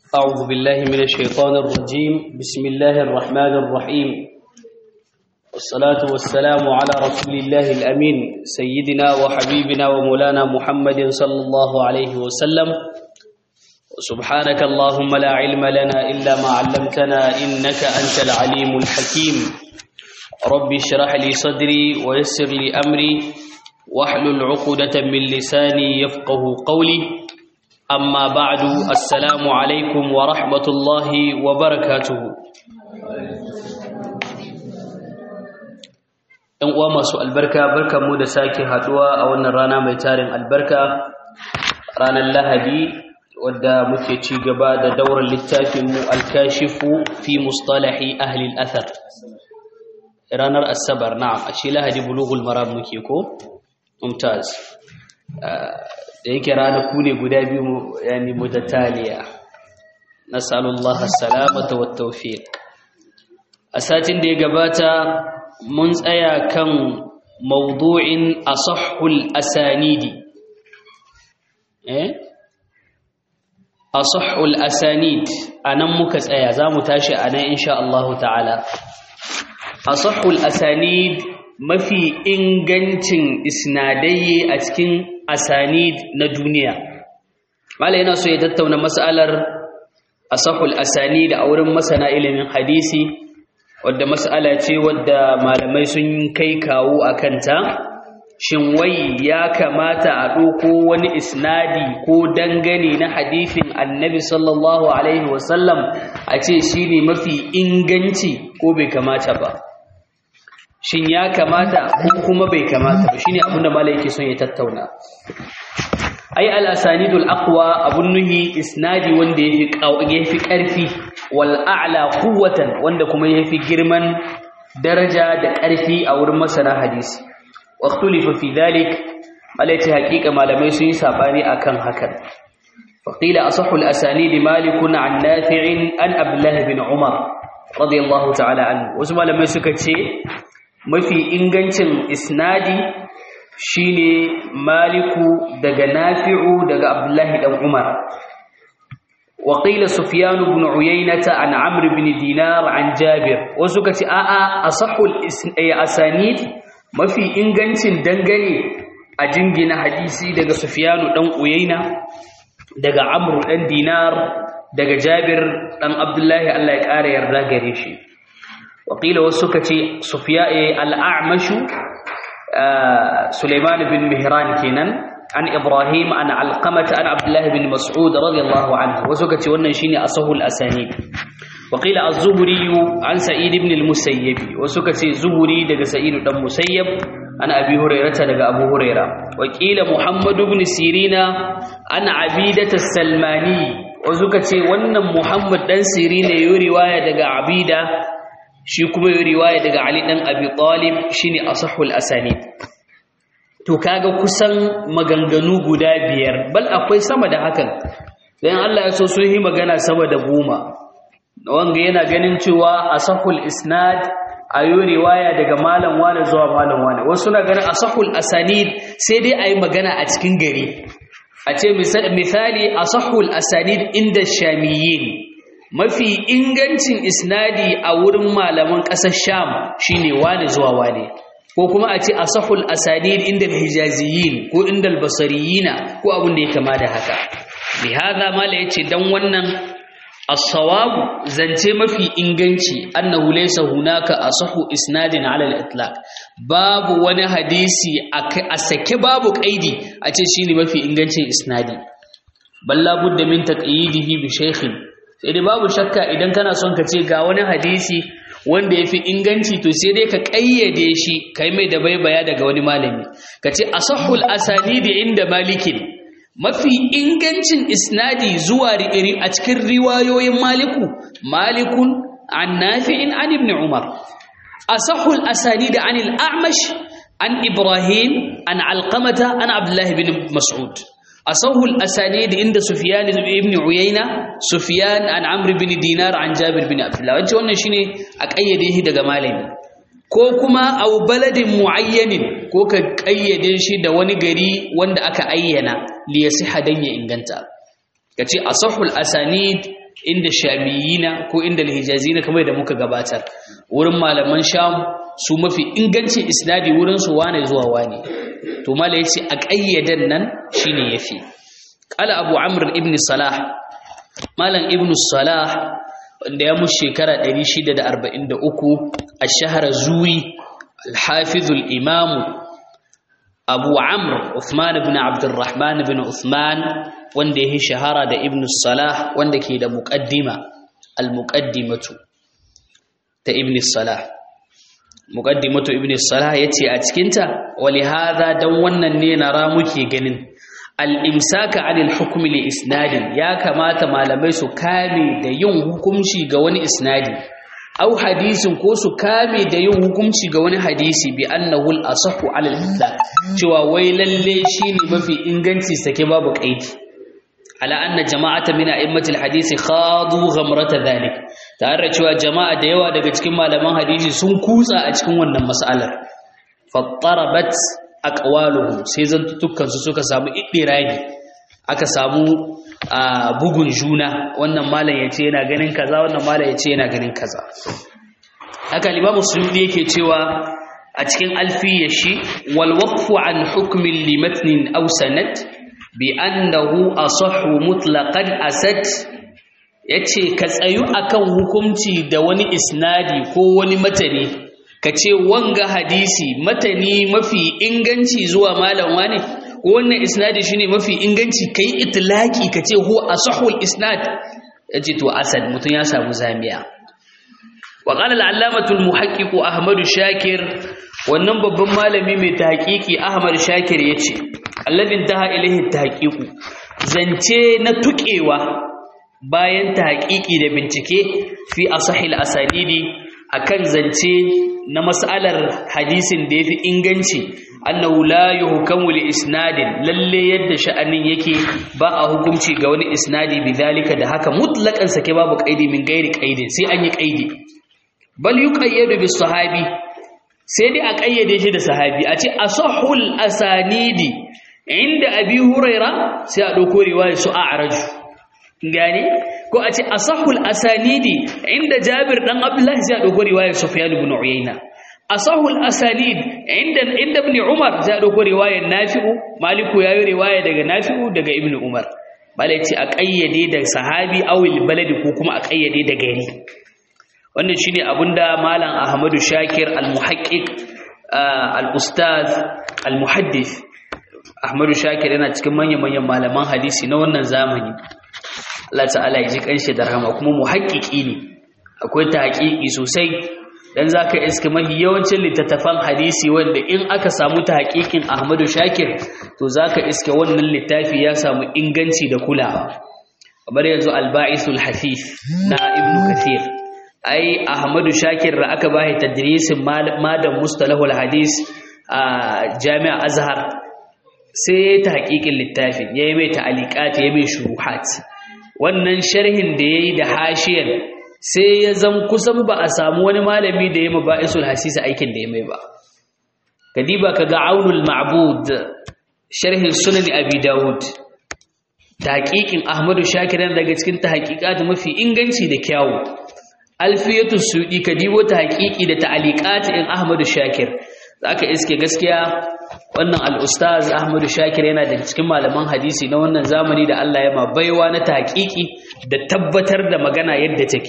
أعوذ بالله من الشيطان الرجيم بسم الله الرحمن الرحيم والصلاة والسلام على رسول الله الأمين سيدنا وحبيبنا ومولانا محمد صلى الله عليه وسلم سبحانك اللهم لا علم لنا إلا ما علمتنا إنك أنت العليم الحكيم ربي اشرح لي صدري ويسر لي أمري واحلل عقدة من لساني يفقه قولي أما بعد السلام عليكم ورحمة الله وبركاته ‘Yan uwa masu albarka barkanmu da sake haduwa a wannan rana mai tarin albarka ranar Lahadi wadda muke ci gaba da daular littafinmu alkashifu fi mustalahi ahli al'athar ranar asabar na'am a ce Lahadi bulughul maram muke ko? mumtaz da yake ranaku ne guda biyu yani mutataliya nas'alullaha salamata wat tawfiq a satin da ya gabata mun tsaya kan mawdu'in asahhul asanidi eh asahhul asanid anan muka tsaya zamu tashi anan insha Allah ta'ala asahhul asanid mafi ingancin isnadai a cikin asanid na duniya mala yana so ya tattauna mas'alar asahul asanid a wurin masana ilimin hadisi wadda mas'ala ce wadda malamai sun kai kawo a kanta shin wai ya kamata a ɗauko wani isnadi ko dangane na hadisin annabi sallallahu alaihi wasallam a ce shi ne mafi inganci ko bai kamata ba shin ya kamata ko kuma bai kamata ba shine abin da malai yake son ya tattauna ai al-asanidul aqwa abun nuhi isnadi wanda yafi yafi karfi wal a'la quwwatan wanda kuma yafi girman daraja da karfi a wurin masana hadisi waqtulifa fi dhalik malai ta hakika malamai sun yi sabani akan hakan فقيل أصح الأسانيد مالك عن نافع عن عبد الله بن عمر رضي الله تعالى عنه وزما لما سكتي mafi ingancin isnadi shine maliku daga nafi'u daga abdullahi dan umar wa qila sufyan ibn uyaynata an amr ibn dinar an jabir wasu kace a'a asahul asanid mafi ingancin dangane a jingina hadisi daga sufyan dan uyayna daga amr dan dinar daga jabir dan abdullahi Allah ya kare yarda gare shi وقيل وسكتي صفياء الأعمش سليمان بن مهران كينان عن إبراهيم عن علقمة عن عبد الله بن مسعود رضي الله عنه وسكتي ونشيني أصه الأسانيد وقيل الزهري عن سعيد بن المسيب وسكتي زهري دق سعيد بن المسيب عن أبي هريرة دق أبو هريرة وقيل محمد بن سيرين عن عبيدة السلماني وسكتي ون محمد بن سيرين يوري رواية دق عبيدة shi kuma yi riwaya daga Ali dan Abi Talib shine asahul asanid to kaga kusan maganganu guda biyar bal akwai sama da hakan dan Allah ya so sun yi magana sama da goma wanga yana ganin cewa asahul isnad ayo riwaya daga malam wani zuwa malam wani wasu na ganin asahul asanid sai dai ayi magana a cikin gari a ce misali asahul asanid inda shamiyin mafi ingancin isnadi a wurin malaman ƙasar sham shine wani zuwa wani ko kuma a ce asahul asanid inda hijaziyin ko inda basariyina ko abin da ya kama da haka bi hada mala yace dan wannan as-sawabu zance mafi inganci annahu laysa hunaka asahu isnadin ala al-itlaq babu wani hadisi a sake babu kaidi a ce shine mafi ingancin isnadi balla budda min taqyidihi bi shaykhin sai dai babu shakka idan kana son ka ce ga wani hadisi wanda ya fi inganci to sai dai ka ƙayyade shi ka yi mai da baibaya daga wani malami ka ce asahul asanidi inda malikin mafi ingancin isnadi zuwa a cikin riwayoyin maliku malikun an nafi'in an ibn umar asahul asanidi an al-a'mash an ibrahim an alqamata an abdullahi bin mas'ud أصوه الأسانيد عند سفيان بن عيينة سفيان عن عمرو بن دينار عن جابر بن عبد الله وانت wannan shine a kayyade shi daga malami ko kuma au baladin muayyanin ko ka kayyade shi da wani gari wanda aka ayyana li yasiha dan ya inganta kace asahul asanid inda shamiyina ko inda alhijazina kamar da muka gabatar wurin malaman sham su mafi ingancin isnadi wurin su wane zuwa wane to mala yace a ƙayyadan nan shine yafi qala abu amr ibn salah malam ibn salah wanda ya mushi shekara 643 a shahar zuri al-hafiz al-imam abu amr uthman ibn abdurrahman ibn uthman wanda ya shahara da ibn salah wanda ke da muqaddima al-muqaddimatu ta ibn salah muqaddimatu ibn salah yace a cikinta wali hadha dan wannan ne nara muke ganin al-imsaka 'anil hukmi li isnadin ya kamata malamai su kame da yin hukunci ga wani isnadi au hadisin ko su kame da yin hukunci ga wani hadisi bi annahu al-asahhu 'ala al-islam cewa wai lalle shine mafi inganci sake babu kaidi ala anna jama'ata min a'immatil hadisi khadu ghamrata dhalik tare cewa jama'a da yawa daga cikin malaman hadisi sun kutsa a cikin wannan mas'alar fattarabat aqwaluhum sai zantukan su suka samu iddirani aka samu bugun juna wannan malam yace yana ganin kaza wannan malam yace yana ganin kaza haka limamu suyudi yake cewa a cikin alfiyar shi wal waqfu an hukmin limatnin aw sanad bi annahu asahhu mutlaqan asad yace ka tsayu akan hukunci da wani isnadi ko wani matani kace wanga hadisi matani mafi inganci zuwa malam wane wannan isnadi shine mafi inganci kai itlaki kace huwa asahhul isnad yace to asad mutun ya samu zamiya wa qala al-allamatu al-muhaqqiq ahmad shakir wannan babban malami mai tahqiqi ahmad shakir yace alladin taha ilaihi tahqiqu zance na tukewa bayan tahqiqi da bincike fi asahil asanidi akan zance na mas'alar hadisin da yafi inganci annahu la yuhkamu li isnadin lalle yadda sha'anin yake ba a hukunci ga wani isnadi bidalika da haka mutlaqan sake babu qaidi min gairi qaidin sai an yi qaidi bal yuqayyadu bis sahabi sai dai a kayyade shi da sahabi a ce asahul asanidi inda abi huraira sai a ɗauko riwayar su a araju gane ko a ce asahul asanidi inda jabir dan abdullahi sai a ɗauko riwayar sufyan ibn uyayna asahul asanid inda inda ibn umar sai a ɗauko riwayar nafi'u maliku yayi riwaya daga nafi'u daga ibn umar bala ce a kayyade da sahabi awil baladi ko kuma a kayyade da gari wannan shine abinda malam ahmadu shakir al-muhaqqiq al-ustaz al-muhaddith Ahmadu Shakir yana cikin manyan-manyan malaman hadisi na wannan zamani. Allah ta'ala ya ji kanshi da rahama kuma muhakkiki ne. Akwai tahqiqi sosai dan zaka iska mahi yawancin littattafan hadisi wanda in aka samu tahqiqin Ahmadu Shakir to zaka iska wannan littafi ya samu inganci da kulawa. Kamar yanzu Al-Ba'isul Hafif na Ibn Kathir. Ai Ahmadu Shakir da aka bashi tadrisin madan mustalahul hadis a Jami'a Azhar sai ta haƙiƙin littafin ya yi mai ta'aliƙat ya mai shuruhat wannan sharhin da ya yi da hashiyar sai ya zan kusan ba a samu wani malami da ya ma ba'isul hasisa aikin da ya mai ba kadiba ka ga aunul ma'bud sharhin sunan abi dawud tahqiqin ahmadu shakir daga cikin tahqiqat mafi inganci da kyawu alfiyatu sudi kadibo tahqiqi da ta'aliqat in ahmadu shakir zaka iske gaskiya wannan al'ustaz ahmadu shakir yana da cikin malaman hadisi na wannan zamani da Allah ya ma baiwa na taƙiƙi da tabbatar da magana yadda take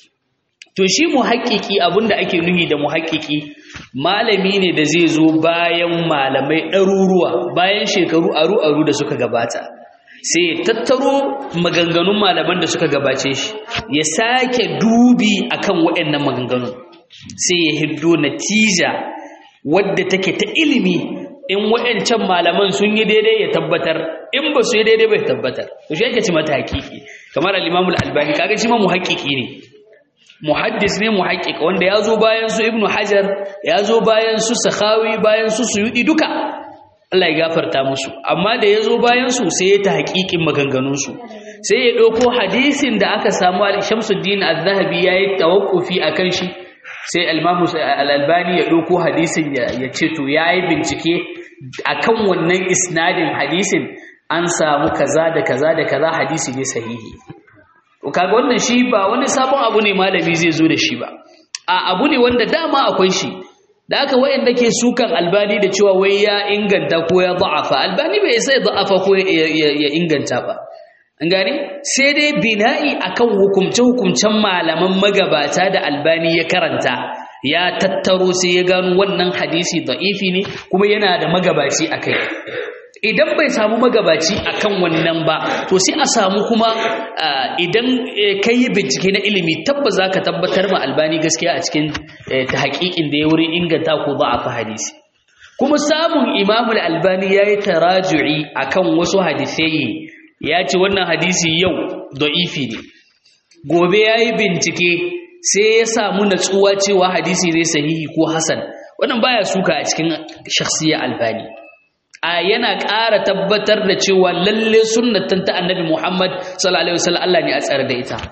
to shi muhaƙiƙi abinda ake nuhi da muhaƙiƙi malami ne da zai zo bayan malamai ɗaruruwa bayan shekaru aru-aru da suka gabata sai ya tattaro maganganun malaman da suka gabace shi ya sake dubi akan waɗannan maganganun sai ya hiddo natija wadda take ta ilimi in wa'ancan malaman sun yi daidai ya tabbatar in ba su yi daidai bai tabbatar to shi yake ci mata hakiki kamar al-Imam al-Albani kaga shi ma muhaqqiqi ne muhaddis ne muhaqqiq wanda ya zo bayan su Ibn Hajar ya zo bayan su Sakhawi bayan su Suyudi duka Allah ya gafarta musu amma da ya zo bayan su sai ya ta haƙiƙin maganganun su sai ya ɗauko hadisin da aka samu al-Shamsuddin az-Zahabi yayi tawakkufi akan shi sai al-Imam al-Albani ya ɗauko hadisin ya ce to yayi bincike akan wannan isnadin hadisin an samu kaza da kaza da kaza hadisi ne sahihi kaga wannan shi ba wani sabon abu ne malami zai zo da shi ba a abu ne wanda dama akwai shi da aka wayanda ke sukan albani da cewa wai ya inganta ko ya da'afa albani bai sai da'afa ko ya inganta ba an gane sai dai bina'i akan hukumce hukumcen malaman magabata da albani ya karanta ya tattaro sai ya gano wannan hadisi da'ifi ne kuma yana da magabaci akai idan bai samu magabaci akan wannan ba to sai a samu kuma idan ka yi bincike na ilimi tabbas za ka tabbatar ma albani gaskiya a cikin ta haƙiƙin da ya wurin inganta ko ba a fi hadisi kuma samun imamul albani ya yi taraju'i a kan wasu hadisai ya ce wannan hadisi yau da'ifi ne gobe ya yi bincike sai ya samu natsuwa cewa hadisi ne sahihi ko hasan wannan baya suka a cikin shakhsiyar albani a yana ƙara tabbatar da cewa lalle sunnatan ta annabi Muhammad sallallahu alaihi wasallam Allah ne a tsare da ita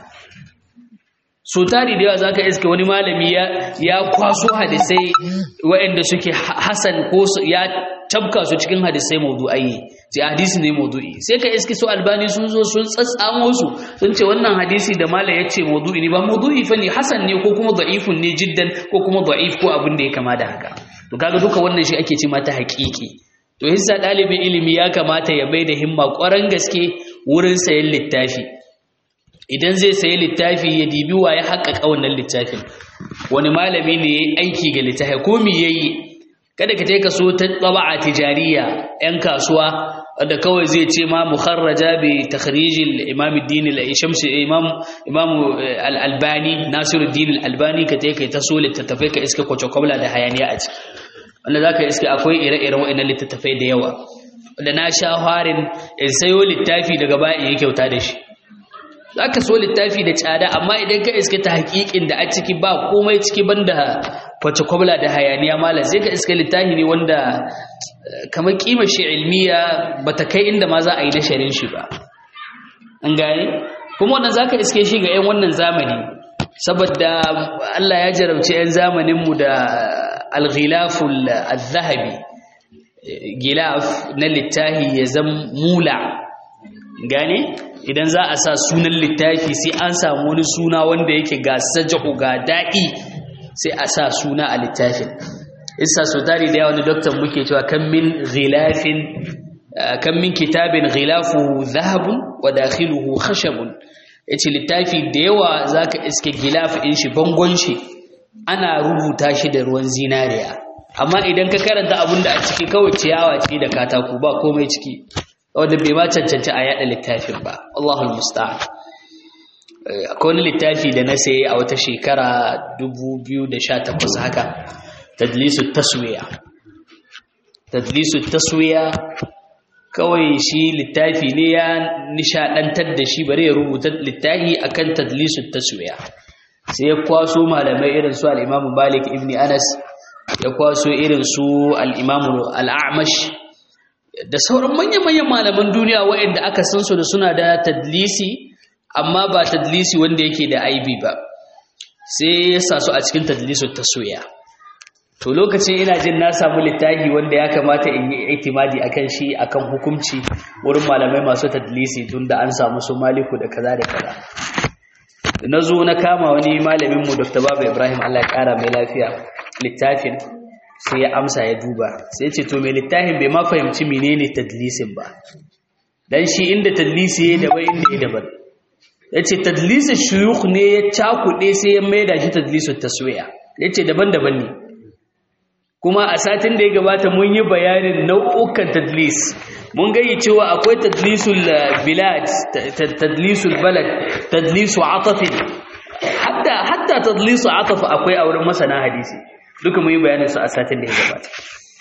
so tari da yawa zaka iske wani malami ya ya kwaso hadisai waɗanda suke hasan ko ya tabka su cikin hadisai mawdu'ai sai hadisi ne mawdu'i sai ka iske su albani sun zo sun tsatsamo su sun ce wannan hadisi da mala ya ce mawdu'i ne ba mawdu'i fa ne hasan ne ko kuma da'ifun ne jiddan ko kuma da'if ko abin da ya kama da haka to kaga duka wannan shi ake ce mata haƙiƙi to hissa ɗalibin ilimi ya kamata ya bai da himma ƙwarar gaske wurin sayan littafi idan zai sayi littafi ya dibi wa ya haƙaƙa wannan littafin wani malami ne ya aiki ga littafi ko me ya yi kada ka ka so ta tsaba'a tijariya 'yan kasuwa da kawai zai ce ma mukharraja bi takhrijil imam ad-din al-shams imam imam al-albani nasiruddin al-albani ka kai ta so littattafai ka iska kwace da hayaniya a ciki wanda za ka iske akwai ire-iren waɗannan littattafai da yawa da na sha harin in sayo littafi daga baya in yi kyauta da shi za ka so littafi da tsada amma idan ka iske ta hakikin da a ciki ba komai ciki banda kwace kwabla da hayaniya malam sai ka iske littafi ne wanda kamar kima shi ilmiya ba ta kai inda ma za a yi na sharin shi ba an gane kuma wannan za ka iske shi ga 'yan wannan zamani saboda Allah ya jarabci 'yan zamaninmu da alghilaful zahabi gilaf na littafi ya zam mula gane idan za a sa sunan littafi sai an samu wani suna wanda yake ga sajahu ga daɗi sai a sa suna a littafin isa so tari da yawa wani doktor muke cewa kan min ghilafin kan min kitabin ghilafuhu zahabun wa dakhiluhu khashabun yace littafi da yawa zaka iske gilaf din shi bangon shi ana rubuta shi da ruwan zinariya amma idan ka karanta abin da a ciki kawai ciyawa ce da katako ba komai ciki wanda bai ma cancanci a yada littafin ba Allahul musta'an akwai wani littafi da na saye a wata shekara 2018 haka tadlisu taswiya tadlisu taswiya kawai shi littafi ne ya nishadantar da shi bari ya rubuta littafi akan tadlisu taswiya sai ya kwaso malamai irin su al-Imam Malik ibn Anas ya kwaso irin su al-Imam al-A'mash da sauran manyan-manyan malaman duniya waɗanda aka san su da suna da tadlisi amma ba tadlisi wanda yake da aibi ba sai ya sa su a cikin tadlisu taswiya to lokacin ina jin na samu littafi wanda ya kamata in yi itimadi akan shi akan hukunci wurin malamai masu tadlisi tunda an samu su maliku da kaza da kaza na zo na kama wani malamin mu Dr. Baba Ibrahim Allah ya kara mai lafiya littafin sai ya amsa ya duba sai ya ce to mai littafin bai ma fahimci menene tadlisin ba dan shi inda tadlisi ya daban inda ya daban ya ce tadlisin shuyukh ne ya cakuɗe sai ya maida shi tadlisin taswiya ya ce daban-daban ne kuma a satin da ya gabata mun yi bayanin nau'ukan tadlis mun gayi cewa akwai tadlisul bilad tadlisul balad tadlisu atafin hatta hatta tadlisu ataf akwai a wurin masana hadisi duka mun yi bayanin su a satin da ya gabata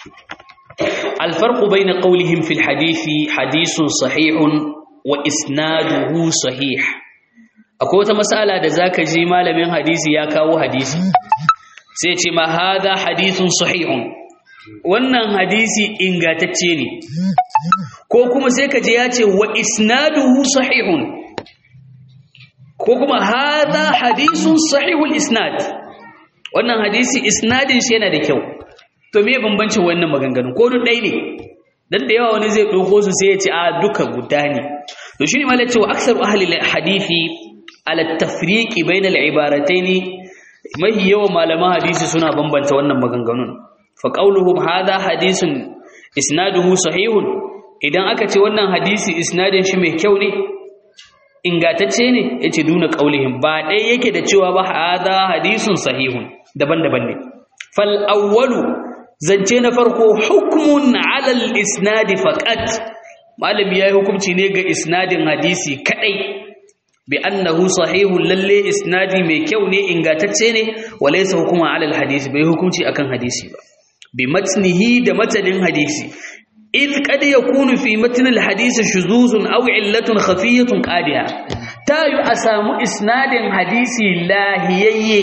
الفرق بين قولهم في الحديث حديث صحيح وإسناده صحيح akwai wata mas'ala da zaka ji malamin hadisi ya kawo hadisi sai ce ma hadha hadithun sahihun wannan hadisi ingantacce ne ko kuma sai ka je ya ce wa isnaduhu sahihun ko kuma hadha hadithun sahihul isnad wannan hadisi isnadin shi yana da kyau to me bambancin wannan maganganu ko duk ɗaya ne dan da yawa wani zai ɗauko su sai ya ce a duka guda ne to shi ne malai cewa aksaru ahli hadisi ala tafriqi bainal ibarataini mahi yawan malaman hadisi suna bambanta wannan maganganun fa qauluhum hadha hadisun isnaduhu sahihun idan aka ce wannan hadisi isnadin shi mai kyau ne ingatacce ne yace duna qaulihim ba dai yake da cewa ba hadha hadisun sahihun daban-daban ne fal awwalu zance na farko hukmun ala al isnadi faqat malami yayi hukunci ne ga isnadin hadisi kadai bi annahu sahihun lalle isnadi mai kyau ne ingatacce ne walaysa hukuma ala al hadisi bai hukunci akan hadisi ba bi matnihi da matanin hadisi id kad yakunu fi matn al hadisi shuzuzun aw illatun khafiyatun qadiha tayu asamu isnadin hadisi lahiyayye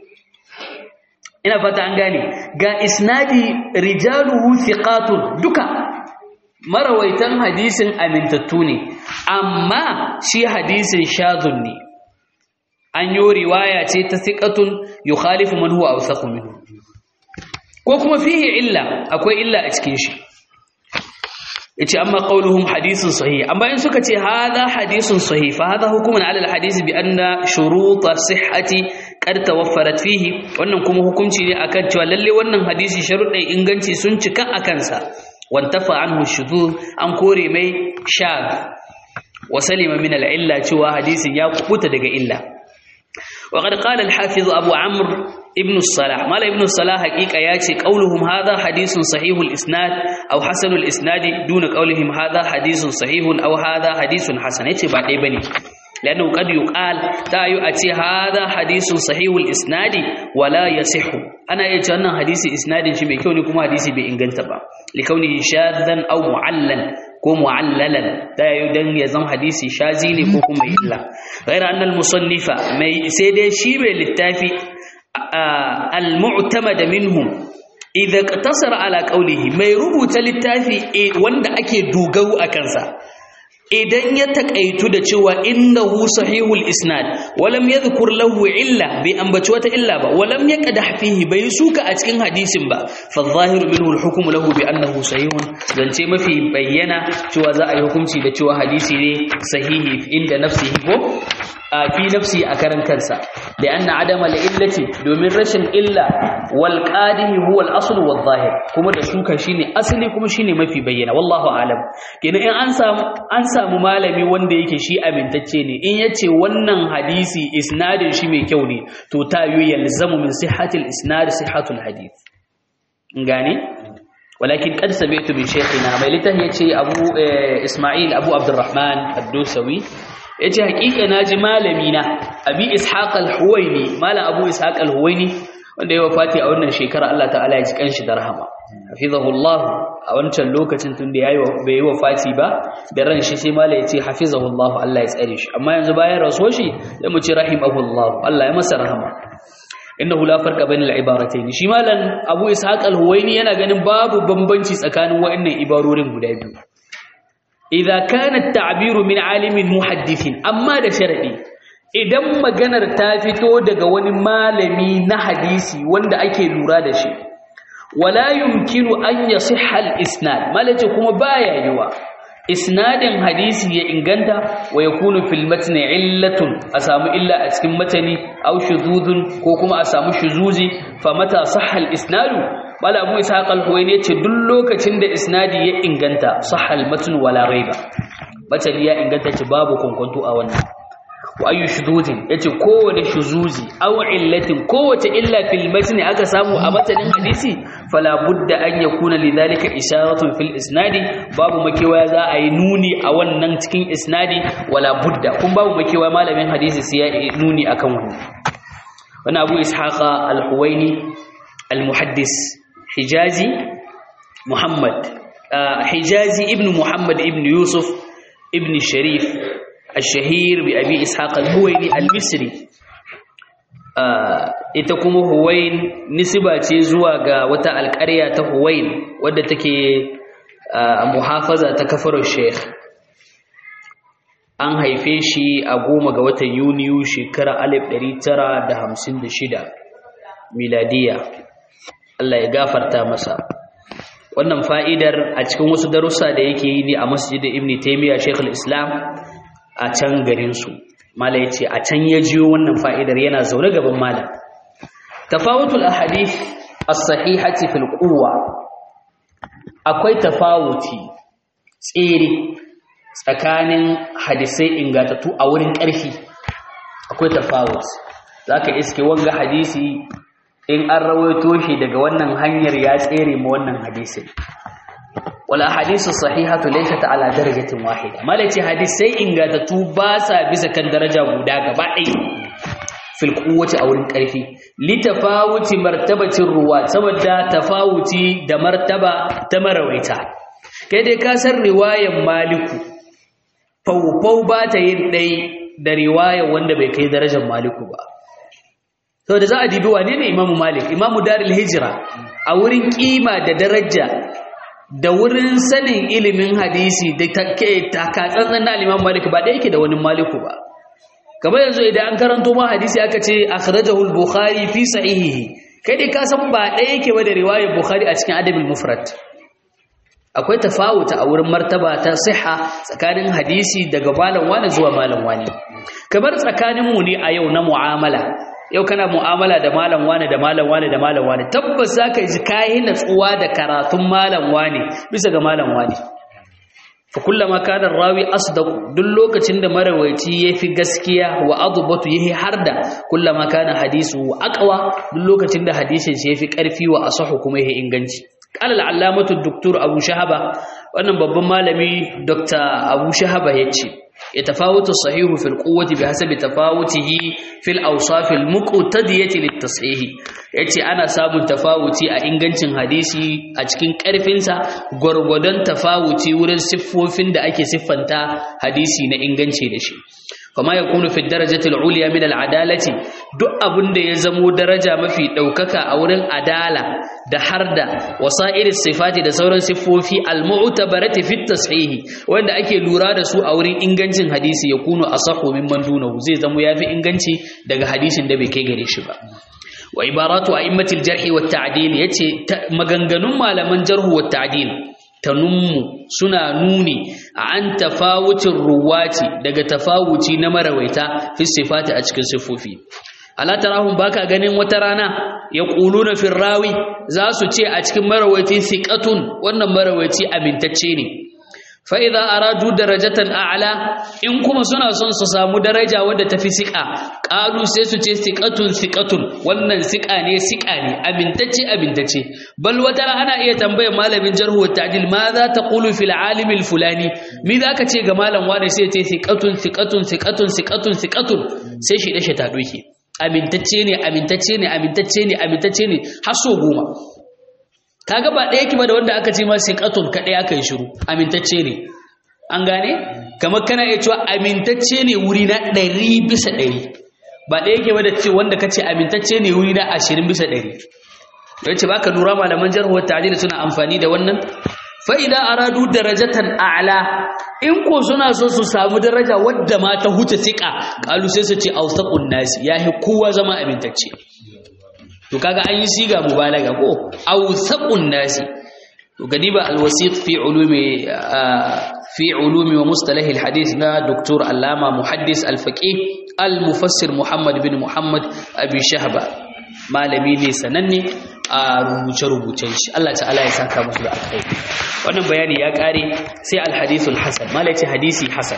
ina fata an gane ga isnadi rijaluhu thiqatun duka marawaitan hadisin amintattu ne amma shi hadisin shazun ne an yi riwaya ce ta thiqatun yukhalifu man huwa awsaqu minhu ko kuma fihi illa akwai illa a cikin shi yace amma qauluhum hadithun sahih amma in suka ce hadha hadithun sahih fa hadha hukmun ala alhadith bi anna shurut sihhati qad tawaffarat fihi wannan kuma hukunci ne akan cewa lalle wannan hadisi sharuɗin inganci sun cika akan sa wantafa anhu shudud an kore mai shad wa salima min al-illa cewa hadisin ya kubuta daga illa وقد قال الحافظ أبو عمرو ابن الصلاح ما ابن الصلاح حقيقة ياتي قولهم هذا حديث صحيح الإسناد أو حسن الإسناد دون قولهم هذا حديث صحيح أو هذا حديث حسن يتي بعد بني لأنه قد يقال تايو أتي هذا حديث صحيح الإسناد ولا يصح أنا يتي حديث إسناد شبه كوني كما حديث بإنجنتبا لكونه شاذا أو معلن ko mu'allalan da yayin dan ya zama hadisi shazi ne ko kuma illa ghaira annal musannifa mai sai dai shi mai littafi al-mu'tamad minhum idza qatasara ala qawlihi mai rubuta littafi wanda ake dogaro a kansa idan ya takaitu da cewa innahu sahihul isnad walam yadhkur lahu illa bai ambaci wata illa ba walam yaqdah fihi bai suka a cikin hadisin ba fa zahiru minhu al-hukmu lahu bi annahu sahihun zance mafi bayyana cewa za a yi hukunci da cewa hadisi ne sahihi inda nafsihi ko a fi nafsi a karan kansa da anna adama la illati domin rashin illa wal qadihi huwa al asl wal zahir kuma da suka shine asali kuma shine mafi bayyana wallahu alam kenan in an samu an samu malami wanda yake shi amintacce ne in yace wannan hadisi isnadin shi mai kyau ne to ta yi yalzamu min sihhatil isnad sihhatul hadith gane ولكن قد سمعت من شيخنا ما لته يتي أبو إسماعيل أبو عبد الرحمن الدوسوي yace hakika naji malami na abi ishaq al-huwaini malam abu ishaq al-huwaini wanda ya wafati a wannan shekara Allah ta'ala ya ji kanshi da rahama hafizahullah a wancan lokacin tun da yayi bai yi wafati ba da ran shi sai malam yace hafizahullah Allah ya tsare shi amma yanzu bayan rasuwar shi sai mu ce rahimahullah Allah ya masa rahama innahu la farqa bainal ibaratayn shi malam abu ishaq al-huwaini yana ganin babu bambanci tsakanin wa'annan ibarorin guda biyu idza kana at-ta'biru min alimin muhaddithin amma da sharadi idan maganar ta fito daga wani malami na hadisi wanda ake lura da shi wala yumkinu an yasihha al-isnad malace kuma baya yiwa isnadin hadisi ya inganta wa yakunu fil matni illatun a samu illa a cikin matani aw shuzuzun ko kuma a samu shuzuzi fa mata sahha al-isnadu bala abu ishaq al-huwaini yace duk lokacin da isnadi ya inganta sahal matn wala raiba matani ya inganta ce babu kunkuntu a wannan wa ayu shuzuzin yace kowane shuzuzi aw illatin kowace illa fil matn aka samu a matanin hadisi fala budda an yakuna lidhalika isharatun fil isnadi babu makewa za a yi nuni a wannan cikin isnadi wala budda kun babu makewa malamin hadisi sai ya nuni akan wannan wannan abu ishaq al-huwaini al-muhaddis hijazi muhammad hijazi ibn muhammad ibn yusuf ibn sharif الشهير بأبي إسحاق الهويني المصري ita kuma huwain nisba ce zuwa ga wata alƙarya ta huwain wadda take muhafaza ta kafar sheikh an haife shi a goma ga watan yuniyu shekara 1956 miladiya Allah ya gafarta masa wannan fa'idar a cikin wasu darussa da yake yi ne a masjidin ibn taymiya shekul islam a can garinsu mala yace a can ya jiyo wannan fa'idar yana zaune gaban malam tafawutul ahadith as-sahihati fil quwwa akwai tafawuti tsere tsakanin hadisai ingatattu a wurin ƙarfi akwai tafawut zaka iske wanga hadisi in an rawaito shi daga wannan hanyar ya tsere ma wannan hadisin wala hadisu sahihatu laysat ala darajatin wahida malaci hadisai ingatattu ba sa bisa kan daraja guda gaba ɗaya fil quwwati a wurin ƙarfi li tafawuti martabatin ruwa saboda tafawuti da martaba ta marawaita kai dai ka san riwayan maliku faufau ba ta yin ɗai da riwayan wanda bai kai darajar maliku ba sau da za a dibi wane ne imamu malik imamu daril hijira a wurin kima da daraja da wurin sanin ilimin hadisi da takatsantsan na aliman malik ba da yake da wani maliku ba kamar yanzu idan an karanto ma hadisi aka ce akhrajahu al-bukhari fi sahihihi kai dai ka san ba ɗaya yake ba da riwayar bukhari a cikin adabul mufrad akwai tafawuta a wurin martaba ta siha tsakanin hadisi daga malam wani zuwa malam wani kamar tsakanin mu ne a yau na mu'amala yau kana mu'amala da malam wani da malam wani da malam wani tabbas zaka ji kai natsuwa da karatun malam wani bisa ga malam wani fa kullama kana rawi asdaq duk lokacin da marawaici yafi gaskiya wa adbatu yahi harda kullama kana hadisu aqwa duk lokacin da hadisin shi yafi karfi wa asahu kuma yahi inganci قال العلامة الدكتور أبو شهبة وأنا بابا مالمي دكتور أبو شهبة يتشي يتفاوت الصحيح في القوة بحسب تفاوته في الأوصاف المقتدية للتصحيح yace ana samun tafawuci a ingancin hadisi a cikin ƙarfinsa gwargwadon tafawuci wurin siffofin da ake siffanta hadisi na inganci da shi kama ya kunu fi darajatul uliya min al'adalati duk abin da ya zamo daraja mafi ɗaukaka a wurin adala da harda wasa'ir sifati da sauran siffofi al-mu'tabarati fi tashihi wanda ake lura da su a wurin ingancin hadisi ya kunu asahu mimman dunahu zai zamo yafi inganci daga hadisin da bai kai gare shi ba wa ibaratu a'immatil jarhi wat ta'dil yace maganganun malaman jarhu wat ta'dil tanummu suna nuni an tafawucin ruwati daga tafawuci na marawaita fi sifati a cikin sifofi ala tarahum baka ganin wata rana ya quluna fi rawi za su ce a cikin marawaiti thiqatun wannan marawaiti amintacce ne fa idza aradu darajatan a'la in kuma suna son su samu daraja wadda tafi siqa qalu sai su ce siqatun siqatun wannan siqa ne siqa ne amintacce amintacce bal wata ana iya tambayar malamin jarhu wa ta'dil ma za ta qulu fil alim al fulani mi zaka ce ga malam wani sai ce siqatun siqatun siqatun siqatun siqatun sai shi dashi ta doke amintacce ne amintacce ne amintacce ne amintacce ne har so goma kaga ba ɗaya ki ba da wanda aka ce ma siqatun kadai aka yi shiru amintacce ne an gane kamar kana iya cewa amintacce ne wuri na ɗari bisa ɗari ba ɗaya ke ba da ce wanda ka ce amintacce ne wuri na ashirin bisa ɗari ya ce ba ka lura malaman jarhuwar ta'adili suna amfani da wannan fa'ida aradu darajatan a'la in ko suna so su samu daraja wadda ma ta huce siƙa ƙalu sai su ce ausaqun nasi yahi kowa zama amintacce to kaga an yi siga mubalaga ko ausaqun nasi to gadiba alwasiq fi ulumi fi ulumi wa mustalah alhadith na doktor allama muhaddis alfaqih almufassir muhammad bin muhammad abi shahba malami ne sananne a rubuce rubucen shi Allah ta'ala ya saka musu da alkhairi wannan bayani ya kare sai alhadithul hasan malaci hadisi hasan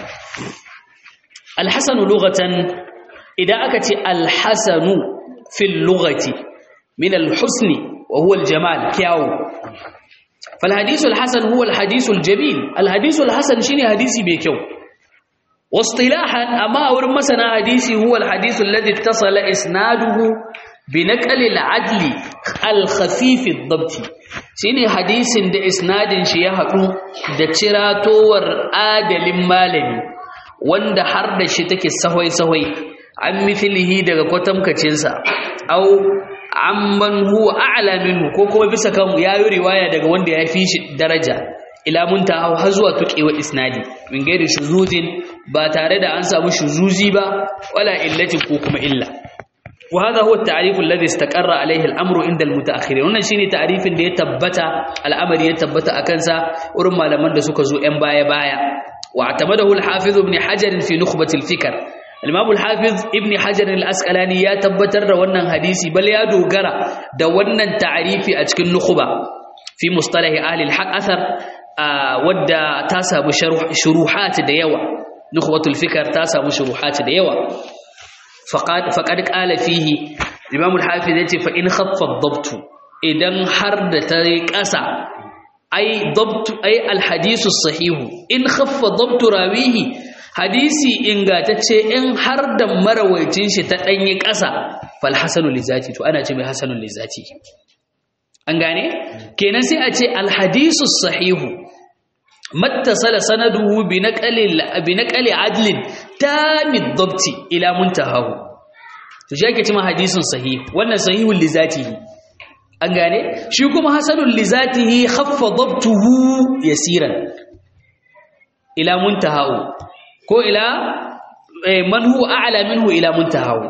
alhasanu lughatan idan aka ce alhasanu fil lughati min alhusni wa huwa aljamal kyawu فالحديث الحسن هو الحديث الجميل الحديث الحسن شيني حديثي بكيو واصطلاحا أما أور مثلا حديثي هو الحديث الذي اتصل إسناده بنقل العدل الخفيف الضبط shine hadisin da isnadin shi ya haɗu da ciratowar adalin malami wanda har da shi take sahwai-sahwai an mithlihi daga kwatamkacinsa au amman huwa a'la minhu ko kuma bisa kan yayi riwaya daga wanda ya fi shi daraja ila muntaha har zuwa tuqewa isnadi min gairi shuzuzin ba tare da an samu shuzuzi ba wala illatin ko kuma illa wa hadha huwa at-ta'rif alladhi istaqarra alayhi al-amru inda al-mutaakhirin wannan shine ta'rifin da ya tabbata al'amari ya tabbata akan sa wurin malaman da suka zo yan baya baya wa atamadahu al-hafiz ibn hajar fi nukhbat al-fikr al-imam al-hafiz ibn hajar al-asqalani ya tabbatar da wannan hadisi bal ya dogara da wannan ta'arifi a cikin nukhba fi mustalahi ahli al-haq athar wadda ta samu shuruhat da yawa nukhbatul fikr ta samu shuruhat da yawa faqad faqad qala fihi imam al-hafiz yace fa in khaffa ad-dabt idan har da ta kasa ai dabt ai al-hadithu sahihu in khaffa dabt rawihi hadisi ingatacce in har da marawaitin shi ta danyi kasa fal hasanu lizati to ana ce mai hasanul lizati an gane kenan sai a ce al-hadithu sahihu mattasala sanaduhu bi naqali bi naqali adlin tamid dabti ila muntahahu to shi ake cewa hadisin sahih wannan sahihul li zatihi an gane shi kuma hasanul li zatihi khaffa dabtuhu yasiran ila muntahahu ko ila man huwa a'la minhu ila muntahahu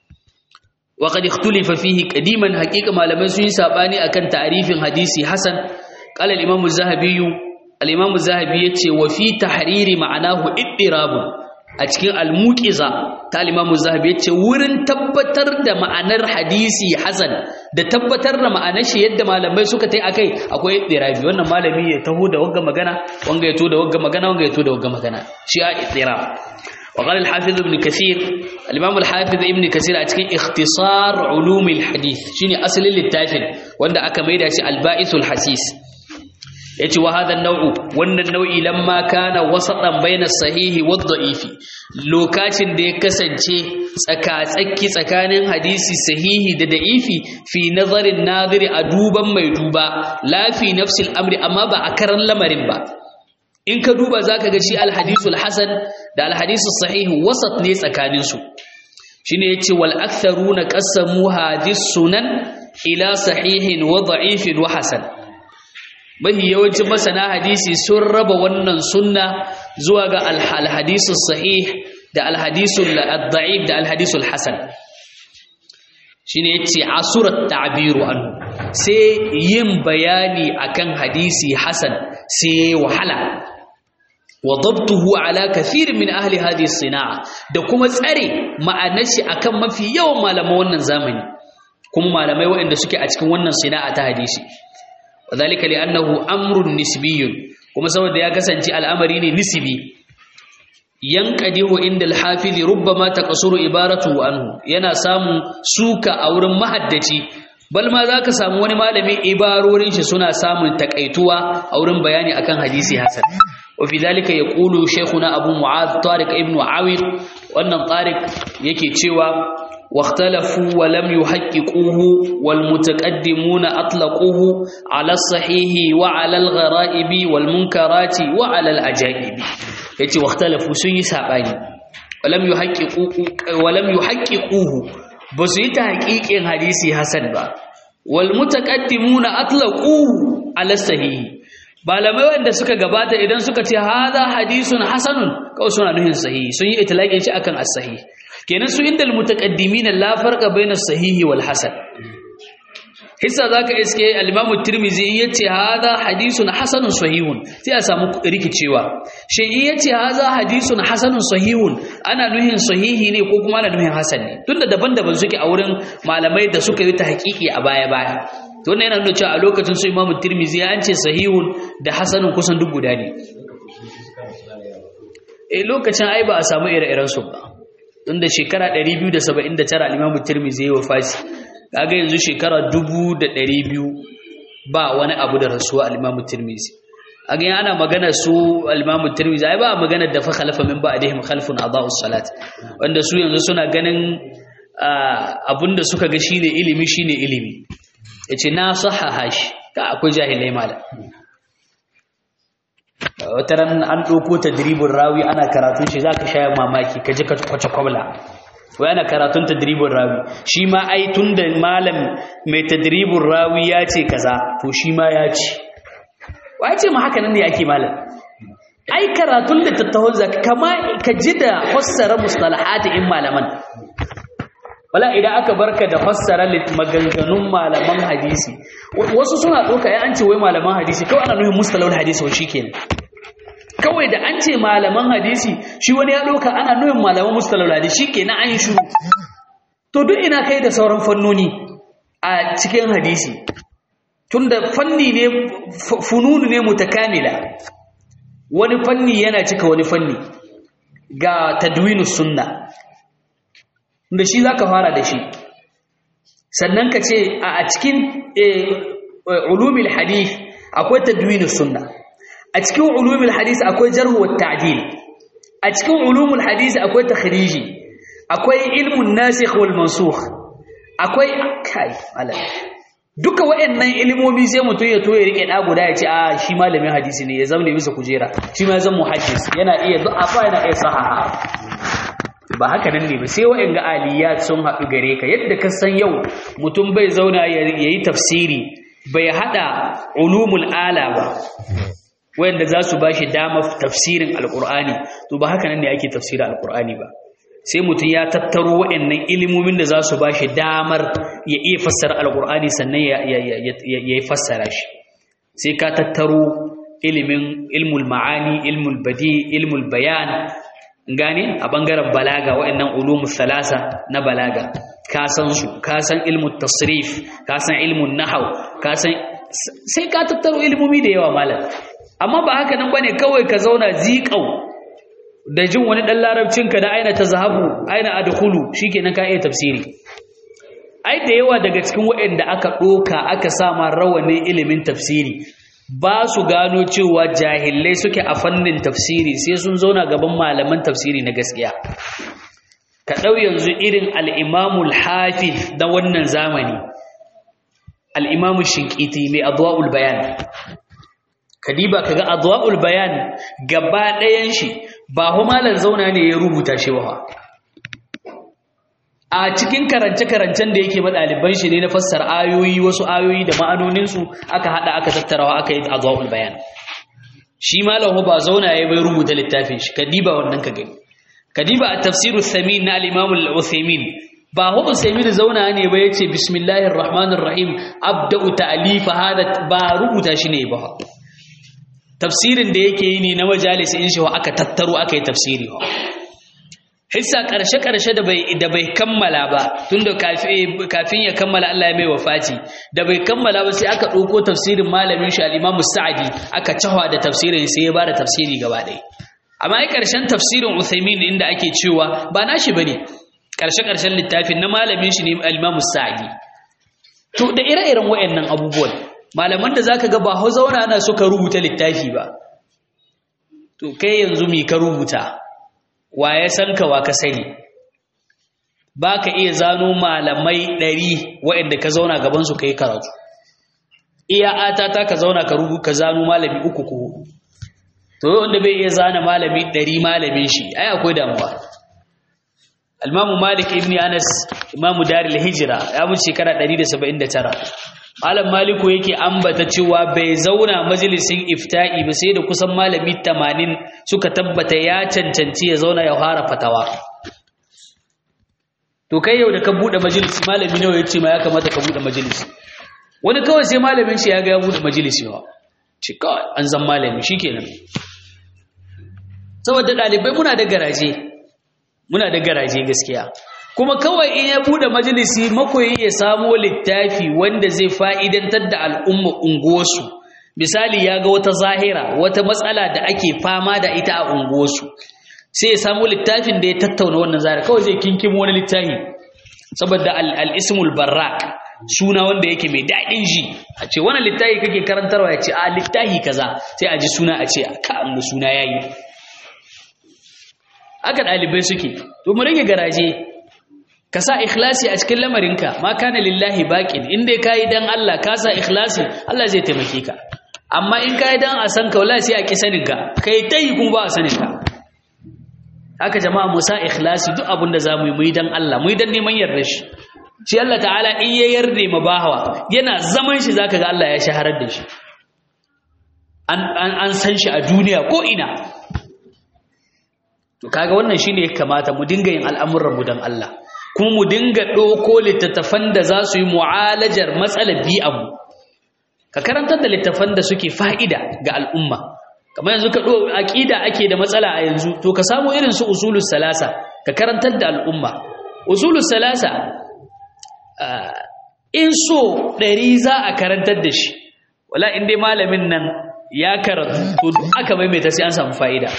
wa qad ikhtulifa fihi qadiman haqiqa malamai sun yi sabani akan ta'rifin hadisi hasan qala al-imam az-zahabi al-imam az-zahabi yace wa fi tahriri ma'anahu iddirabun a cikin al-muqiza ta al-imam az-zahabi yace wurin tabbatar da ma'anar hadisi hasan da tabbatar da ma'anar shi yadda malamai suka tai akai akwai iddirabi wannan malami ya taho da wagga magana wanga ya to da wagga magana wanga ya to da wagga magana shi a iddirab وقال الحافظ ابن كثير الإمام الحافظ ابن كثير أتكين اختصار علوم الحديث شيني أصل للتافل وانا أكميدا شي البائث الحسيس yace wa hadha nau'u wannan nau'i lamma kana wasatan baina sahihi wad da'ifi lokacin da ya kasance tsaka-tsaki tsakanin hadisi sahihi da da'ifi fi nazarin nadiri a duban mai duba la fi nafsil amri amma ba a karan lamarin ba in ka duba zaka ga shi alhadisul hasan da alhadisul sahih wasat ne tsakanin su shine yace wal aktharuna qassamu hadis sunan ila sahihin wa da'ifin wa hasan mafi yawancin masana hadisi sun raba wannan sunna zuwa ga alhadisul sahih da alhadisul da'if da alhadisul hasan shine yace asurat ta'biru anhu sai yin bayani akan hadisi hasan sai wahala wa dabtuhu ala kathir min ahli hadhihi sinaa da kuma tsare ma'anar shi akan mafi yawan malaman wannan zamani kuma malamai waɗanda suke a cikin wannan sina'a ta hadisi wadhalika li'annahu amrun nisbiyyun kuma saboda ya kasance al'amari ne nisbi yanqadihu inda al-hafiz rubbama taqsuru ibaratu anhu yana samun suka a wurin mahaddaci bal ma zaka samu wani malami ibarorin shi suna samun takaituwa a wurin bayani akan hadisi hasan وفي ذلك يقول شيخنا أبو معاذ طارق ابن عاوير وأن طارق يكي تشوى واختلفوا ولم يحققوه والمتقدمون أطلقوه على الصحيح وعلى الغرائب والمنكرات وعلى الأجائب يتي واختلفوا سني ساباني ولم يحققوه ولم يحققوه بس يتحقيق حديثي حسن با والمتقدمون أطلقوه على الصحيح malamai wanda suka gabata idan suka ce hadha hadisun hasanun kawai suna nuhin sahihi sun yi itlaqin shi akan as-sahih kenan su indal mutaqaddimin la farqa baina as-sahihi wal hasan hissa zaka iske al-imam at-tirmidhi yace hadha hadisun hasanun sahihun sai a samu rikicewa shi yace hadha hadisun hasanun sahihun ana nuhin sahihi ne ko kuma ana nuhin hasan ne tunda daban-daban suke a wurin malamai da suka yi ta haƙiƙi a baya-baya to wannan yana nuna cewa a lokacin su imamu tirmizi an ce sahihun da hasanun kusan duk guda ne eh lokacin ai ba a samu ire-iren su ba tunda shekara 279 al-imamu tirmizi ya wafati kaga yanzu shekara 2200 ba wani abu da rasuwa al-imamu tirmizi aga yana ana magana su al-imamu tirmizi ai ba magana da fa khalafa min ba'dihim khalfun adaa'us salat wanda su yanzu suna ganin abinda suka ga shine ilimi shine ilimi ya ce na sahaha shi ka akwai jahilai malam wata ran an ɗauko ta diribin rawi ana karatun shi za ka shaya mamaki ka ji ka kwace kwabla wai ana karatun ta diribin rawi shi ma ai tun da malam mai ta diribin rawi ya ce kaza to shi ma ya ce wa ce ma haka nan ne ake malam ai karatun da tattahon zaka kama ka ji da fassara mustalahati in malaman wala idan aka barka da fassara maganganun malaman hadisi wasu suna ɗauka ya an ce wai malaman hadisi kawai ana nufin mustalahul hadisi wa shikenan kawai da an ce malaman hadisi shi wani ya ɗauka ana nuyin malaman mustalal hadisi shikenan an yi shiru to duk ina kai da sauran fannoni a cikin hadisi tunda fanni ne fununu ne mutakamila wani fanni yana cika wani fanni ga tadwinus sunna da shi zaka fara da shi sannan ka ce a cikin ulumul hadith akwai tadwinus sunna a cikin ulumul hadith akwai jarh wa ta'dil a cikin ulumul hadith akwai takhriji akwai ilmun nasikh wal mansukh akwai kai alal duka waɗannan ilimomi sai mutum ya to ya rike da guda ya ce a shi malamin hadisi ne ya zama bisa kujera shi ma zan muhaddis yana iya du'afa yana iya sahaha ba haka nan ne ba sai waɗanda aliyat sun haɗu gare ka yadda ka san yau mutum bai zauna ya yi tafsiri bai haɗa ulumul ala ba wanda za su ba shi damar tafsirin alƙur'ani to ba haka nan ne ake tafsirin alƙur'ani ba sai mutum ya tattaro waɗannan ilimomin da za su ba shi damar ya iya fassara alƙur'ani sannan ya yi fassara shi sai ka tattaro ilimin ilmul ma'ani ilmul badi ilmul bayan gane a bangaren balaga waɗannan ulumul salasa na balaga ka san su ka san ilmul tasrif ka san ilmun nahau ka san sai ka tattaro ilimomi da yawa malam amma ba haka nan bane kawai ka zauna ziƙau da jin wani ɗan larabcinka da aina ta zahabu aina adkhulu shikenan ka iya tafsiri ai da yawa daga cikin waɗanda aka ɗoka aka sama rawanin ilimin tafsiri ba su gano cewa jahilai suke a fannin tafsiri sai sun zauna gaban malaman tafsiri na gaskiya ka ɗau yanzu irin al'imamul hafiz da wannan zamani al'imamu shinkiti mai adwa'ul bayan kadiba kaga adwa'ul bayan gaba ɗayan shi ba hu malar zauna ne ya rubuta shi ba a cikin karance-karancen da yake ɗaliban shi ne na fassar ayoyi wasu ayoyi da ma'anoninsu aka haɗa aka tattarawa aka yi azwaul bayan shi malam ba zauna ya bai rubuta littafin shi kadiba wannan ka gani kadiba a tafsiru samin na al-imam al-uthaymin ba hu uthaymin zauna ne ba yace bismillahir rahmanir rahim abda'u ta'lifa hada ba rubuta shi ne ba tafsirin da yake yi ne na majalis in shi aka tattaro aka yi tafsiri hissa ƙarshe-ƙarshe da bai kammala ba tun da kafin ya kammala Allah ya mai wafati da bai kammala ba sai aka ɗauko tafsirin malamin shi al'imamu sa'adi aka cahwa da tafsirin sai ya ba da tafsiri gaba ɗaya amma ai ƙarshen tafsirin uthaymin inda ake cewa ba nashi bane ƙarshe-ƙarshen littafin na malamin shi ne al'imamu sa'adi to da ire-iren waɗannan abubuwan malaman da zaka ga ba hau zauna na suka rubuta littafi ba to kai yanzu mi ka rubuta wa ya san ka wa ka sani ba ka iya zano malamai ɗari waɗanda ka zauna gabansu ka yi karatu iya atata ka zauna ka rubu ka zano malami uku ko to wanda bai iya zana malami ɗari malamin shi ai akwai damuwa almamu malik ibn anas imamu daril hijira ya mutu shekara 179 malam maliku yake ambata cewa bai zauna majalisin ifta'i ba sai da kusan malami 80 suka tabbata ya cancanci ya zauna ya fara fatawa to kai yau da ka bude majalisi malami nawa yace ma ya kamata ka bude majalisi wani kawai sai malamin shi ya ga ya bude majalisi ba ci kawai an zan malami shikenan saboda dalibai muna da garaje muna da garaje gaskiya kuma kawai in ya bude majalisi makoyi ya samo littafi wanda zai fa'idantar da al'umma unguwarsu misali ya ga wata zahira wata matsala da ake fama da ita a unguwarsu sai ya samo littafin da ya tattauna wannan zahira kawai zai kinkimo wani littafi saboda al'ismul barrak suna wanda yake mai daɗin ji a ce wani littafi kake karantarwa ya ce a littafi kaza sai a ji suna a ce ka amma suna yayi aka ɗalibai suke to mu rage garaje ka sa ikhlasi a cikin lamarinka ma kana lillahi baqin in dai kai dan Allah ka sa ikhlasi Allah zai taimake ka amma in kai dan a san ka wallahi sai a ki sanin ka kai tai kuma ba a sanin ka haka jama'a mu sa ikhlasi duk abin da zamu yi mu yi dan Allah mu yi dan neman yarda shi shi Allah ta'ala in ya yarda ma bahawa yana zaman shi zaka ga Allah ya shaharar da shi an an san shi a duniya ko ina to kaga wannan shine ya kamata mu dinga yin al'amuran mu dan Allah kuma mu dinga ɗauko littattafan da za su yi mu'alajar matsalar bi'anmu ka karantar da littattafan da suke fa'ida ga al'umma kamar yanzu ka ɗo aƙida ake da matsala a yanzu to ka samu irin su usulus salasa ka karantar da al'umma usulus salasa in so ɗari za a karantar da shi wala in dai malamin nan ya karatu to aka maimaita sai an samu fa'ida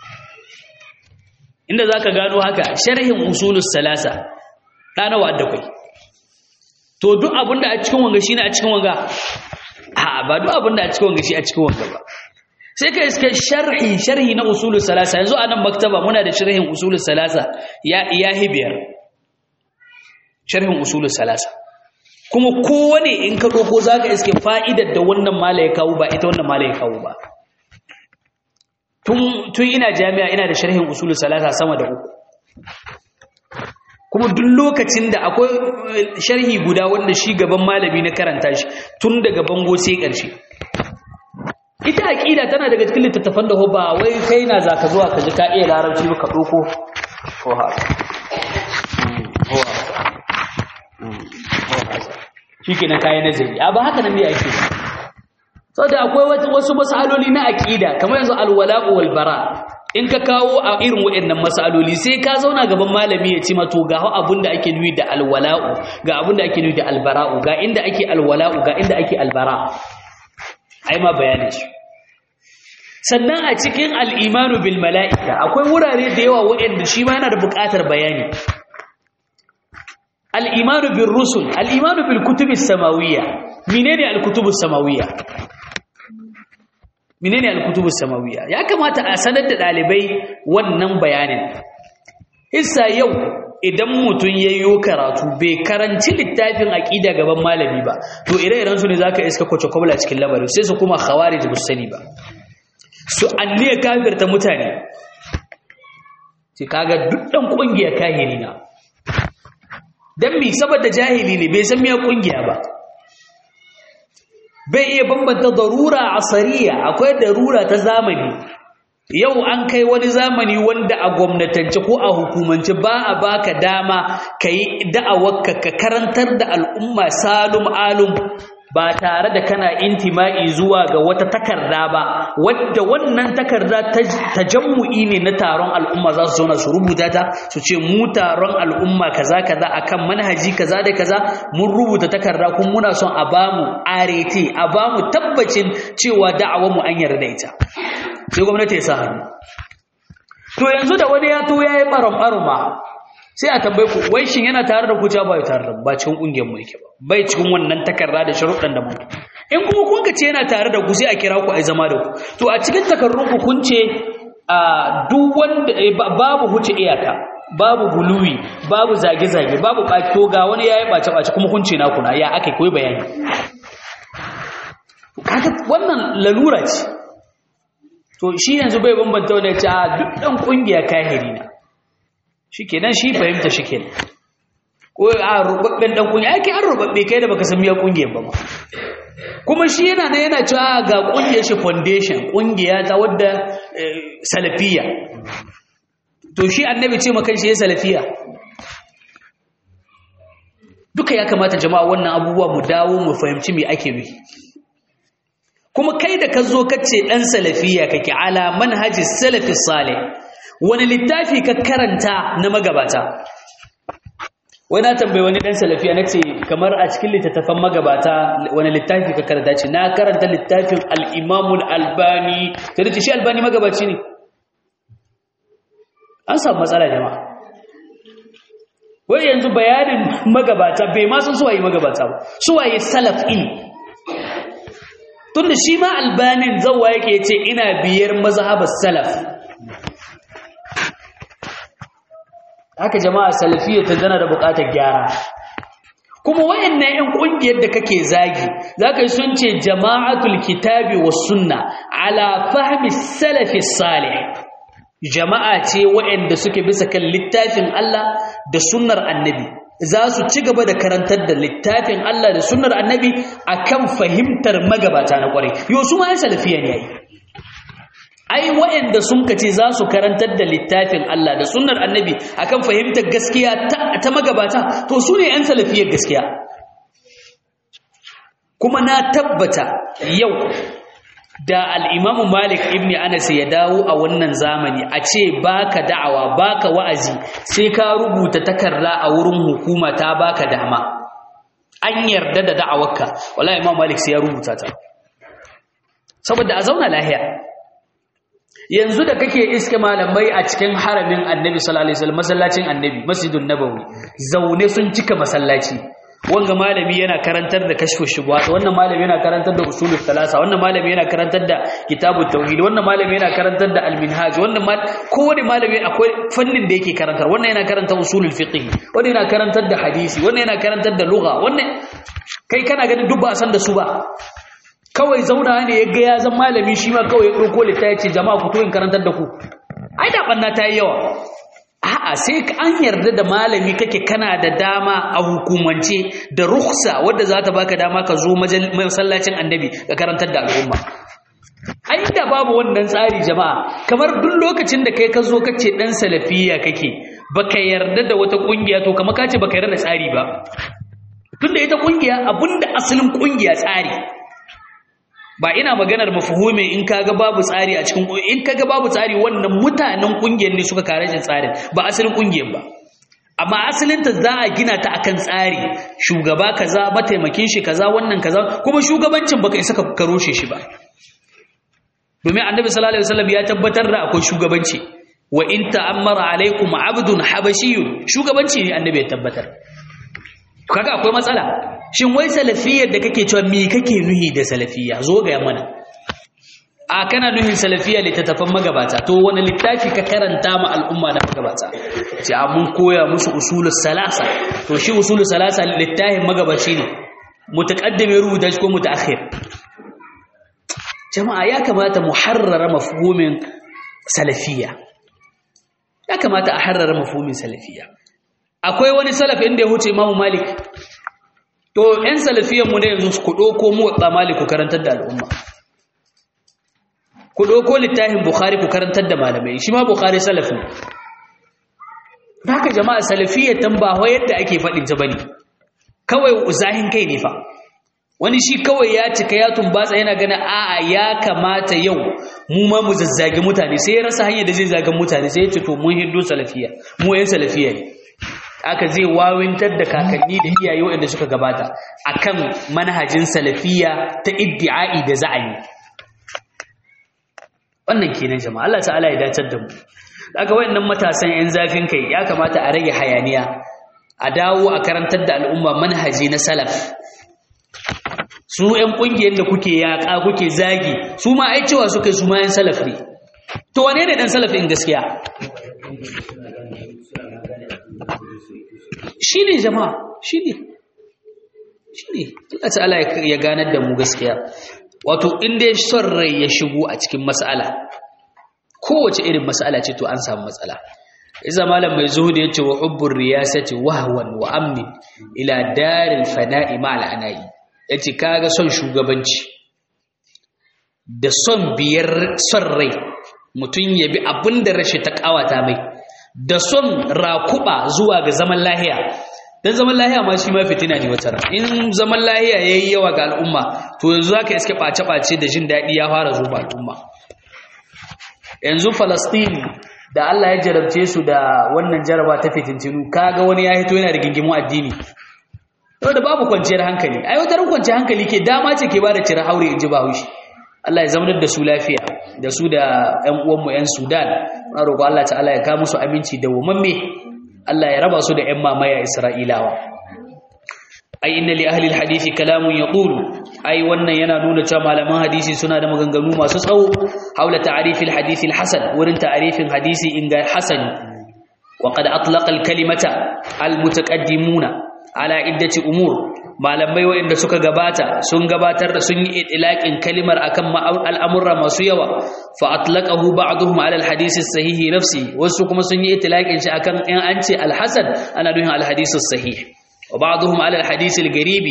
inda za ka gano haka sharhin usulus salasa ɗanawa da kwai to duk abinda a cikin wanga shi ne a cikin wanga a ba duk abinda a cikin wanga shi a cikin wanga ba sai ka iska sharhi sharhi na usulus salasa yanzu a nan maktaba muna da sharhin usulus salasa ya iya hibiyar sharhin usulus salasa kuma kowane in ka ɗauko za ka iske fa'idar da wannan mala ya kawo ba ita wannan mala ya kawo ba tun ina jami'a ina da sharhin usulun salasa sama da uku kuma duk lokacin da akwai sharhi guda wanda shi gaban malami na karanta shi tun daga bango sai ƙarshe ita aƙida tana daga cikin littattafan da ba wai kai na za ka zuwa ka ji ka iya larabci ba ka ɗauko ko haka shi ke na kayan nazari a ba haka nan ne ake ba sau da akwai wasu masaloli na aƙida kamar yanzu alwala'u walbara in ka kawo a irin waɗannan masaloli sai ka zauna gaban malami ya ce mato ga abin da ake nuyi da alwala'u ga abin da ake nuyi da albara'u ga inda ake alwala'u ga inda ake albara ai ma bayanin shi sannan a cikin al'imanu bil mala'ika akwai wurare da yawa waɗanda shi ma yana da buƙatar bayani al'imanu bin rusul al'imanu bil kutubis samawiyya menene al-kutubus samawiyya menene al-kutubus samawiyya ya kamata a sanar da dalibai wannan bayanin hissa yau idan mutum yayyo karatu bai karanci littafin aqida gaban malami ba to ire-iren su ne zaka iska kwace kwabla cikin labari sai su kuma khawarij musani ba su anniya kafirta mutane sai kaga duk dan kungiya kahiri na dan mi saboda jahili ne bai san me kungiya ba bai iya bambanta darura asariya akwai darura ta zamani yau an kai wani zamani wanda a gwamnatance ko a hukumance ba a baka dama ka yi da'awarka ka karantar da al'umma salum alum ba tare da kana intima'i zuwa ga wata takarda ba wadda wannan takarda ta jammu'i ne na taron al'umma za su zauna su rubuta ta su ce mu taron al'umma kaza kaza akan manhaji kaza da kaza mun rubuta takarda kuma muna son a bamu arete a bamu tabbacin cewa da'awar mu an yarda ita sai gwamnati ya sa hannu to yanzu da wani ya to yayi baram baruma sai a tambaye ku wai shin yana tare da ku ja ba tare da ba cikin kungiyar mu yake ba bai cikin wannan takarda da sharuɗan da mu in kuma kun ka ce yana tare da ku sai a kira ku ai zama da ku to a cikin takarrun ku kun ce a duk wanda babu huce iyaka babu guluwi babu zage zage babu to ga wani yayi bace bace kuma kun ce na kuna ya akai koyi bayani kaga wannan lalura ce to shi yanzu bai bambanta wanda ya ce a duk dan kungiya kahiri na shi kenan shi fahimta shi kenan ko a rubabben dan kungiya ake an rubabbe kai da baka san miya kungiyar ba kuma shi yana nan yana cewa ga kungiyar shi foundation kungiya ta wadda salafiya to shi annabi ce maka shi ya salafiya duka ya kamata jama'a wannan abubuwa mu dawo mu fahimci me ake nufi kuma kai da ka zo kace dan salafiya kake ala manhaji salafi salih wani littafi ka karanta na magabata wani na tambayi wani dan salafiya na ce kamar a cikin littattafan magabata wani littafi ka karanta ce na karanta littafin al'imamul albani ta da ce shi albani magabaci ne an samu matsala jama'a wai yanzu bayanin magabata bai ma sun suwaye magabata ba suwaye salaf in tunda shi ma albanin zawa yake ce ina biyar mazhabar salaf haka jama'a salafiyya ta zana da buƙatar gyara kuma wayannan ƴan ƙungiyar da kake zagi zaka yi sun ce jama'atul kitabi was sunna ala fahmi salafi salih jama'a ce wayanda suke bisa kan littafin Allah da sunnar annabi za su ci gaba da karantar da littafin Allah da sunnar annabi akan fahimtar magabata na kwarai yo su ma salafiyya ne yayi ai waɗanda sun kace za su karantar da littafin Allah da sunnar annabi akan fahimtar gaskiya ta magabata to su ne 'yan salafiyar gaskiya kuma na tabbata yau da al-Imam Malik ibn Anas ya dawo a wannan zamani a ce baka da'awa baka wa'azi sai ka rubuta takarda a wurin hukuma ta baka dama an yarda da da'awarka wallahi Imam Malik sai ya rubuta ta saboda a zauna lahiya yanzu da kake iske malamai a cikin haramin annabi sallallahu alaihi wasallam masallacin annabi masjidun nabawi zaune sun cika masallaci wanga malami yana karantar da kashfu shubuhat wannan malami yana karantar da usulul thalatha wannan malami yana karantar da kitabut tauhid wannan malami yana karantar da al-minhaj wannan mal kowane malami akwai fannin da yake karantar wannan yana karantar usulul fiqh wannan yana karantar da hadisi wannan yana karantar da lugha wannan kai kana ganin duk ba san da su ba kawai zauna ne ya ga ya zan malami shi ma kawai ya ɗauko littafi ce jama'a ku to in karantar da ku ai da ɓanna ta yi yawa a'a sai an yarda da malami kake kana da dama a hukumance da rukhsa wadda za ta baka dama ka zo masallacin annabi ka karantar da al'umma ai da babu wannan tsari jama'a kamar duk lokacin da kai ka zo kace dan salafiya kake baka yarda da wata kungiya to kamar kace baka yarda da tsari ba tunda ita kungiya abinda asalin kungiya tsari ba ina maganar mafuhumi in kaga babu tsari a cikin in kaga babu tsari wannan mutanen kungiyar ne suka kare shi tsarin ba asalin kungiyar ba amma asalin ta za a gina ta akan tsari shugaba kaza mataimakin shi kaza wannan kaza kuma shugabancin baka isa ka karoshe shi ba domin annabi sallallahu alaihi wasallam ya tabbatar da akwai shugabanci wa in ta'ammara alaikum abdun habashiyun shugabanci ne annabi ya tabbatar kaga akwai matsala shin wai salafiyar da kake cewa me kake nuhi da salafiya zo ga mana a kana nuhin salafiya littattafan magabata to wani littafi ka karanta ma al'umma na magabata ce a mun koya musu usulus salasa to shi usulus salasa littafin magabaci ne mutaqaddimi rubuta shi ko mutaakhir jama'a ya kamata mu harrara mafhumin salafiya ya kamata a harrara mafhumin salafiya akwai wani salaf inda ya huce Imam Malik to ɗan salafiyan mu ne yanzu ku ɗauko mu wa Malik ku karantar da al'umma ku ɗauko littafin Bukhari ku karantar da malamai shi ma Bukhari salaf ne haka jama'a salafiyyar tan ba wai yadda ake faɗin ta bane kawai zahin kai ne fa wani shi kawai ya cika ya tumbatsa yana gana a'a ya kamata yau mu ma mu zazzage mutane sai ya rasa hanyar da zai zagan mutane sai ya ce to mun hiddo salafiya mu yan salafiya ne aka zai wawintar da kakanni da iyaye waɗanda suka gabata akan manhajin salafiya ta iddi'ai da za'ayi wannan kenan jama'a Allah ta'ala ya dacar da mu aka wayannan matasan yan zafin kai ya kamata a rage hayaniya a dawo a karantar da al'umma manhaji na salaf su yan kungiyar da kuke yaƙa kuke zagi su ma ai cewa suka su ma yan salaf ne to wane ne dan salaf in gaskiya shi ne jama'a shi ne shi ne Allah ta'ala ya ganar da mu gaskiya wato inda son rai ya shigo a cikin mas'ala kowace irin mas'ala ce to an samu matsala iza malam mai zuhudi yace wa hubbur riyasati wahwan wa amni ila daril fana'i ma'al anai yace kaga son shugabanci da son biyar son rai mutun yabi abinda rashi ta kawata mai da son rakuba zuwa ga zaman lahiya dan zaman lahiya ma shi ma fitina ne wata in zaman lahiya yayi yawa ga al'umma to yanzu zaka iske bace bace da jin dadi ya fara zuwa al'umma yanzu Palestine da Allah ya jarabce su da wannan jaraba ta fitintinu kaga wani ya hito yana da gingimu addini da babu kwanciyar hankali ai wata kwanciyar hankali ke dama ce ke bada cire haure inji Bahaushe Allah ya zaunar da su lafiya da su da ƴan uwanmu ƴan Sudan muna roƙo Allah ta'ala ya ka musu aminci da wamamme Allah ya raba su da ƴan mamaya Isra'ilawa ai inna li ahli alhadisi kalamun yaqulu ai wannan yana nuna cewa malaman hadisi suna da maganganu masu tsawo haula ta'rif alhadisi alhasan wurin ta'rifin hadisi inga hasan wa qad atlaqa alkalimata almutaqaddimuna ala iddati umur malamai waɗanda suka gabata sun gabatar da sun yi itlaqin kalimar akan al'amurra masu yawa fa atlaqahu ba'dhum ala alhadith as-sahih nafsi wasu kuma sun yi itlaqin shi akan in an ce alhasan ana nufin alhadith as-sahih wa ba'dhum ala alhadith al-garibi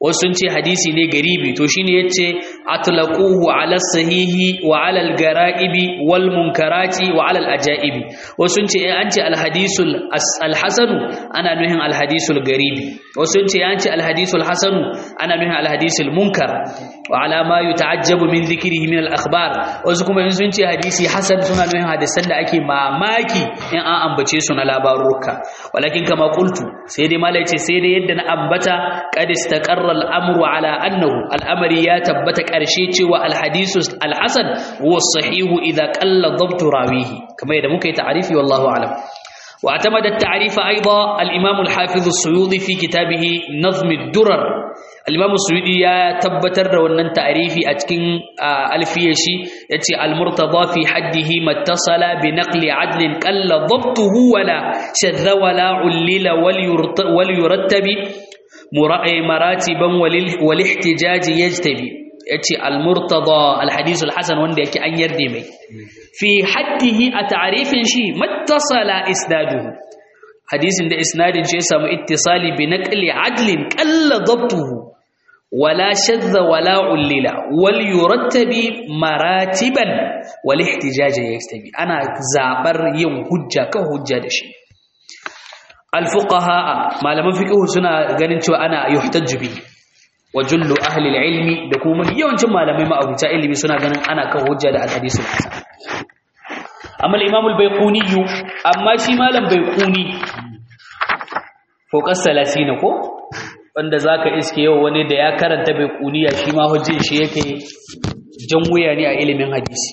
wasu sun ce hadisi ne garibi to shine yace atlaquhu ala sahihi wa ala al-gara'ibi wal munkarati wa ala al-ajaibi wasu sun ce an ce al-hadisul al-hasanu ana nuhin al-hadisul garibi wasu sun ce an ce al-hadisul hasanu ana nuhin al-hadisul munkar wa ala ma yuta'ajjabu min dhikrihi min al-akhbar wasu kuma sun ce hadisi hasan suna nuhin hadisan da ake mamaki in an ambace su na labaruka walakin kama qultu sai dai malai ce sai dai yadda na ambata qad istaqarra al-amru ala annahu al-amri ya tabbata karshe cewa al-hadisu al-hasan huwa as-sahihu idha qalla dhabtu rawihi kamar yadda muka yi ta'arifi wallahu a'lam واعتمد التعريف أيضا الإمام الحافظ السيوطي في كتابه نظم الدرر الإمام السيوطي يا تبتر ونن تعريفي أتكن ألفيشي يتي المرتضى في حده ما اتصل بنقل عدل قل ضبطه ولا شذ ولا علل وليرتب مراتبا والاحتجاج يجتبي yace al-murtada al-hadith al-hasan wanda yake an yarda mai fi haddihi a ta'rifin shi mattasala isnaduhu hadisin da isnadin shi ya samu ittisali bi naqli adlin qalla dabtuhu wala shadda wala ullila wal yurattabi maratiban wal ihtijaj yastabi ana zabar yin hujja kan hujja da shi al-fuqaha malaman fiqh suna ganin cewa ana yuhtajju bihi wa jullu ahli ilmi da kuma yawancin malamai ma'abuta ilimi suna ganin ana kan hujja da al-hadisul hasan amma al-imam al-bayquni amma shi malam bayquni focus 30 ko wanda zaka iske yau wani da ya karanta bayquniya shi ma hujjin shi yake jan wuya ne a ilimin hadisi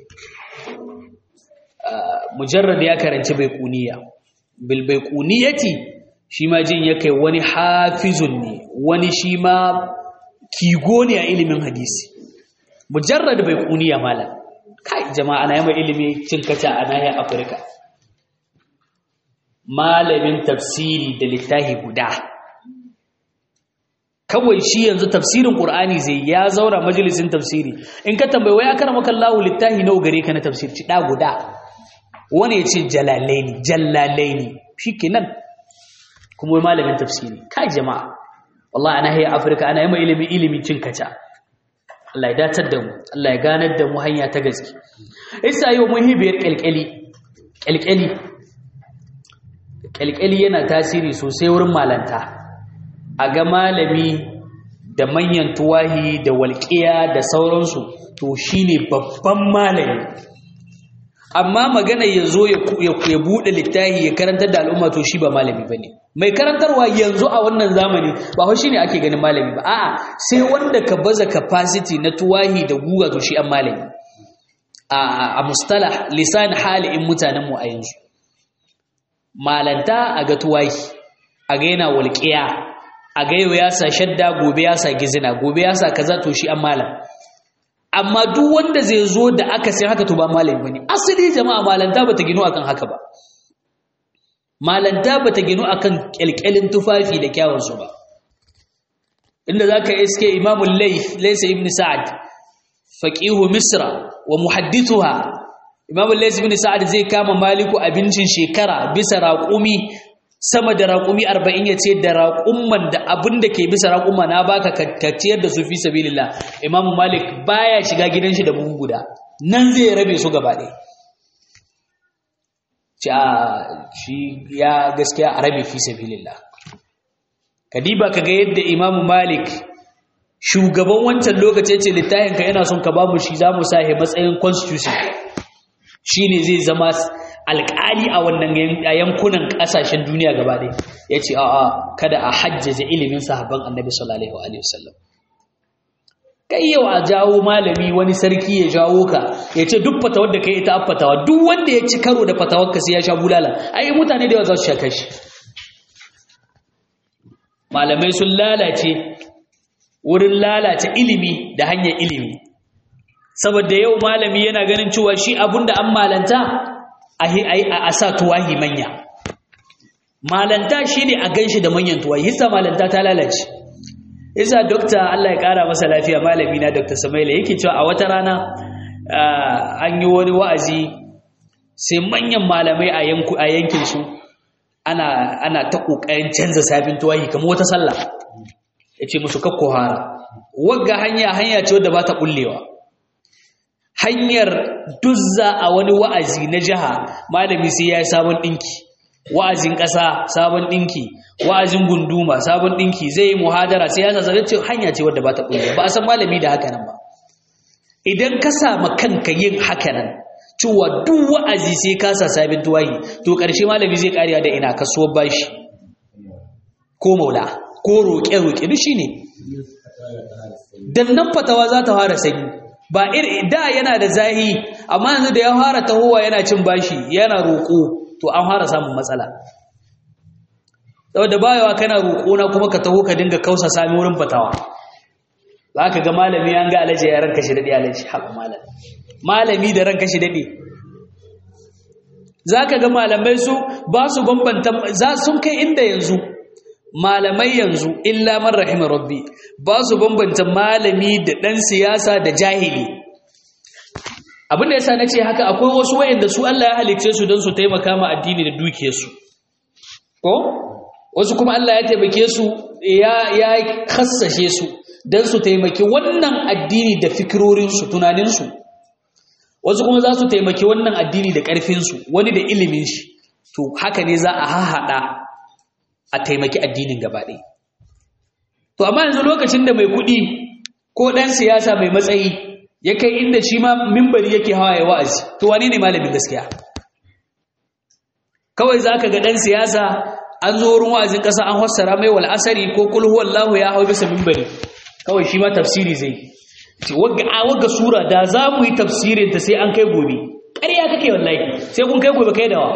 mujarrad ya karanci bayquniya bil bayquniyati shi ma jin ya kai wani hafizun ne wani shi ma kigo ne a ilimin hadisi mujarrad bai kuniya mala kai jama'a na yamma ilimi cin kaca a nahiyar afirka malamin tafsiri da littafi guda kawai shi yanzu tafsirin qur'ani zai ya zaura majalisin tafsiri in ka tambayi wai akara maka Allahu littafi nawa gare ka na tafsir ci da guda wani ya ce jalalaini jallalaini shikenan kuma malamin tafsiri kai jama'a wallahi ana hayya afirka ana yamma ilimi ilimi cin kaca Allah ya datar da mu Allah ya ganar da mu hanya ta gaske isa yau mun hibiyar kalkali kalkali kalkali yana tasiri sosai wurin malanta a ga malami da manyan tuwahi da walƙiya da sauransu to shine babban malami amma magana ya zo ya buɗe littafi ya karantar da al'umma to shi ba malami ba ne mai karantarwa yanzu a wannan zamani ba hau shi ne ake ganin malami ba a'a sai wanda ka baza capacity na tuwahi da guga to shi an malami a mustalah lisan halin mutanenmu a yanzu malanta a ga tuwahi a ga yana walƙiya a ga yau ya sa shadda gobe ya sa gizina gobe ya sa kaza to shi an malam amma duk wanda zai zo da aka sai haka to ba malami bane asali jama'a malanta bata gino akan haka ba malanta bata gino akan kyalkyalin tufafi da kyawun su ba inda zaka iske imamu layth laysa ibn sa'ad faqihu misra wa muhaddithuha imamu layth ibn sa'ad zai kama maliku abincin shekara bisa raqumi sama da raƙumi arba'in ya ce da raƙumman da abin da ke bisa raƙumma na baka ka ciyar da su fi sabilillah imamu malik baya shiga gidan shi da buhu guda nan zai rabe su gaba ɗaya ci a shi ya gaskiya a rabe fi sabilillah kadiba ka ga yadda imamu malik shugaban wancan lokaci ce littafin ka yana son ka bamu shi za mu sa matsayin constitution shine zai zama alƙali a wannan yankunan ƙasashen duniya gaba ɗaya ya ce a'a kada a hajjaza ilimin sahabban annabi sallallahu alaihi wasallam kai yau a jawo malami wani sarki ya jawo ka ya ce duk fatawar da kai ita fatawa duk wanda ya ci karo da fatawar ka sai ya sha bulala ai mutane da yawa za su sha kashi malamai sun lalace wurin lalace ilimi da hanyar ilimi saboda yau malami yana ganin cewa shi abunda an malanta a sa tuwahi manya malanta shi ne a ganshi da manyan tuwahi hissa malanta ta lalace isa dokta Allah ya kara masa lafiya malami na dokta Samaila yake cewa a wata rana an yi wani wa'azi sai manyan malamai a yankin su ana ana ta kokarin canza sabin tuwahi kamar wata sallah yace musu kakko hara wagga hanya hanya ce wadda ba ta bullewa hanyar duzza a wani wa'azi na jiha malami sai ya yi sabon ɗinki wa'azin ƙasa sabon ɗinki wa'azin gunduma sabon ɗinki zai yi muhadara sai ya zazzaga ce hanya ce wadda ba ta bullewa ba a san malami da haka nan ba idan ka sama kanka yin haka nan cewa duk wa'azi sai ka sa sabin tuwayi to ƙarshe malami zai ƙariya da ina kasuwar bashi ko maula ko roƙe-roƙe duk shi ne dan nan fatawa za ta fara sanyi ba iri da yana da zahi amma yanzu da ya fara tahowa yana cin bashi yana roƙo to an fara samun matsala saboda bayawa kana roƙo na kuma ka taho ka dinga kausa sami wurin fatawa za ka ga malami an ga alaji ya ranka shi daɗe alaji haɓa malami malami da ranka shi daɗe za ka ga malamai su ba su bambanta za sun kai inda yanzu malamai yanzu illa man rahima rabbi ba su bambanta malami da ɗan siyasa da jahili abin da yasa nace haka akwai wasu wayanda su Allah ya halicce su don su taimaka ma addini da dukiyarsu ko wasu kuma Allah ya taimake su ya ya kassashe su don su taimaki wannan addini da fikirorin su tunanin su wasu kuma za su taimaki wannan addini da ƙarfin su wani da ilimin shi to haka ne za a hahada a taimaki addinin gaba ɗaya. To, amma yanzu lokacin da mai kuɗi ko ɗan siyasa mai matsayi ya kai inda shi ma mimbari yake hawa ya wa'azi, to wane ne malamin gaskiya? Kawai za ka ga ɗan siyasa an zo wurin wa'azin ƙasa an hassara mai wal asari ko kulhu wallahu ya hau bisa mimbari, kawai shi ma tafsiri zai. Ce, wagga sura da za mu yi tafsirin ta sai an kai gobe. Ƙarya kake wallahi, sai kun kai gobe kai dawa.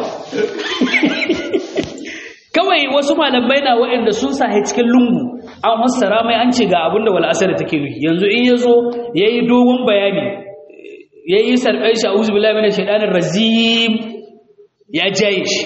kawai wasu malamai na waɗanda sun sahi cikin lungu an fassara mai an ce ga abinda wal asar take nufi yanzu in yazo yayi dogon bayani yayi sarkai shi a'udhu billahi minash shaitanir rajim ya jaye shi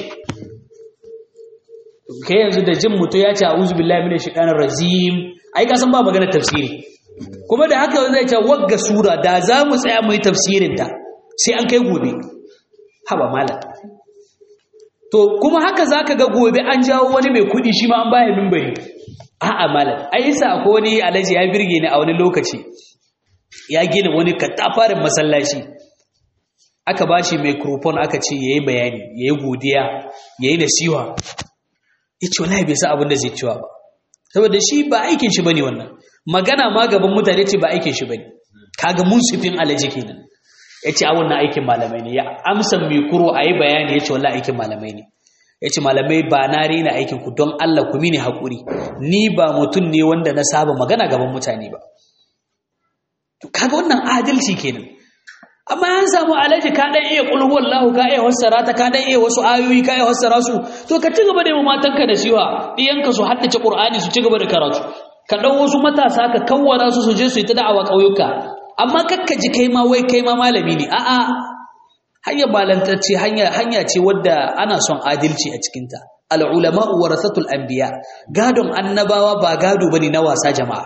kai yanzu da jin mutu ya ce a'udhu billahi minash shaitanir rajim ai ka san ba magana tafsiri kuma da haka zai ce wagga sura da za mu tsaya mu yi tafsirin ta sai an kai gobe haba malam To kuma haka zaka ga gobe an jawo wani mai kudi shi ma an baya mimbari. A'a malam, ai sa akwai wani alaji ya birge ni a wani lokaci. Ya gina wani katafarin masallaci. Aka bashi microphone aka ce yayi bayani, yayi godiya, yayi nasiha. Yace wallahi bai san abin da zai ciwa ba. Saboda shi ba aikin shi bane wannan. Magana ma gaban mutane ce ba aikin shi bane. Kaga munsifin alaji kenan. ya ce a wannan aikin malamai ne ya amsa mai kuro a yi bayani ya ce wallah aikin malamai ne ya ce malamai ba na rena aikin ku don Allah ku mini haƙuri ni ba mutum ne wanda na saba magana gaban mutane ba kaga wannan adalci kenan amma an samu alaji ka dan iya qul huwallahu ka iya fassara ta ka dan iya wasu ayoyi ka iya fassara su to ka ci gaba da yi matanka da shiwa diyanka su haddace qur'ani su ci gaba da karatu ka dau wasu matasa ka kawwara su su je su yi ta da'awa ƙauyuka amma kakka ji kai ma wai kai ma malami ne a'a hanyar balantacce hanya hanya ce wadda ana son adalci a cikinta al-ulama warasatul anbiya gadon annabawa ba gado bane na wasa jama'a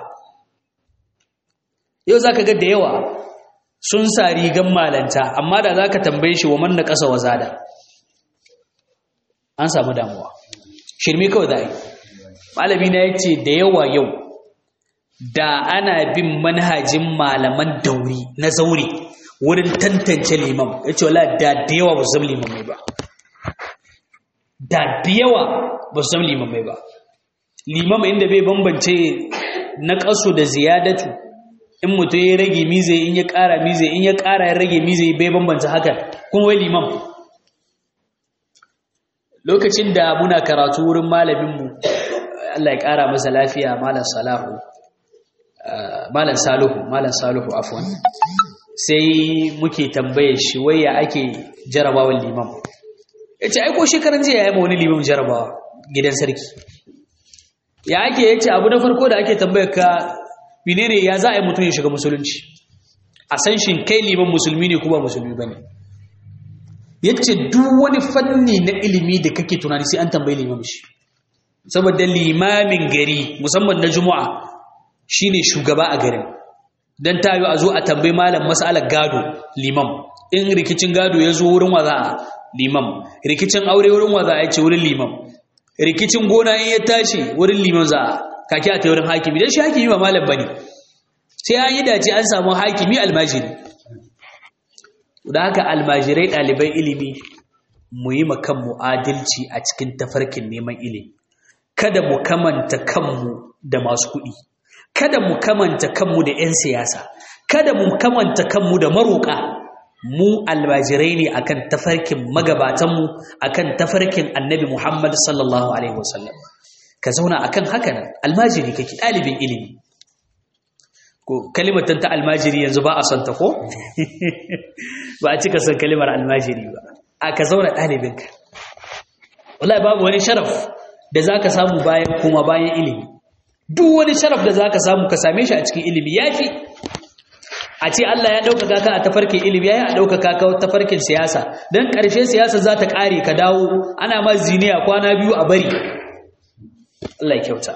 yau zaka ga da yawa sun sa rigan malanta amma da zaka tambaye shi wa man na kasa wazada an samu damuwa shirme kawai da malami na yace da yawa yau da ana bin manhajin malaman dauri na zaure wurin tantance liman ya ce wala da da yawa ba su zama liman mai ba da da yawa ba su zama liman mai ba liman inda bai bambance na ƙasu da ziyadatu in mutum ya rage mize in ya ƙara mize in ya ƙara ya rage mize bai bambance haka kuma wai liman lokacin da muna karatu wurin malaminmu Allah ya ƙara masa lafiya malam salahu malam saluhu malam saluhu afwan sai muke tambaye shi wai ya ake jarabawan limam yace ai ko shekaran jiya yayi ma wani limam jarabawa gidan sarki ya ake yace abu na farko da ake tambayar ka menene ya za a yi mutum ya shiga musulunci a san shin kai liman musulmi ne ko ba musulmi bane yace duk wani fanni na ilimi da kake tunani sai an tambayi limam shi saboda limamin gari musamman na juma'a shine shugaba a garin dan tayo a zo a tambayi malam mas'alar gado limam in rikicin gado ya zo wurin waza limam rikicin aure wurin waza ya ce wurin limam rikicin gona in ya tashi wurin limam za kake a taurin hakimi dan shi hakimi ba malam bane sai an yi dace an samu hakimi almajiri da haka almajirai ɗaliban ilimi mu yi kanmu adalci a cikin tafarkin neman ilimi kada mu kamanta kanmu da masu kuɗi kada mu kamanta kanmu da 'yan siyasa kada mu kamanta kanmu da maroƙa mu almajirai ne akan tafarkin magabatanmu akan tafarkin annabi muhammad sallallahu alaihi wasallam ka zauna akan haka nan almajiri kake ɗalibin ilimi ko kalimatan ta almajiri yanzu ba a son ta ko ba a cika son kalimar almajiri ba a ka zauna ɗalibinka wallahi babu wani sharaf da za ka samu bayan kuma bayan ilimi duk wani sharaf da za ka samu ka same shi a cikin ilimi ya fi a ce Allah ya ɗaukaka ka a tafarkin ilimi ya yi a ɗaukaka ka tafarkin siyasa don ƙarshe siyasa za ta ƙare ka dawo ana ma ziniya kwana biyu a bari Allah ya kyauta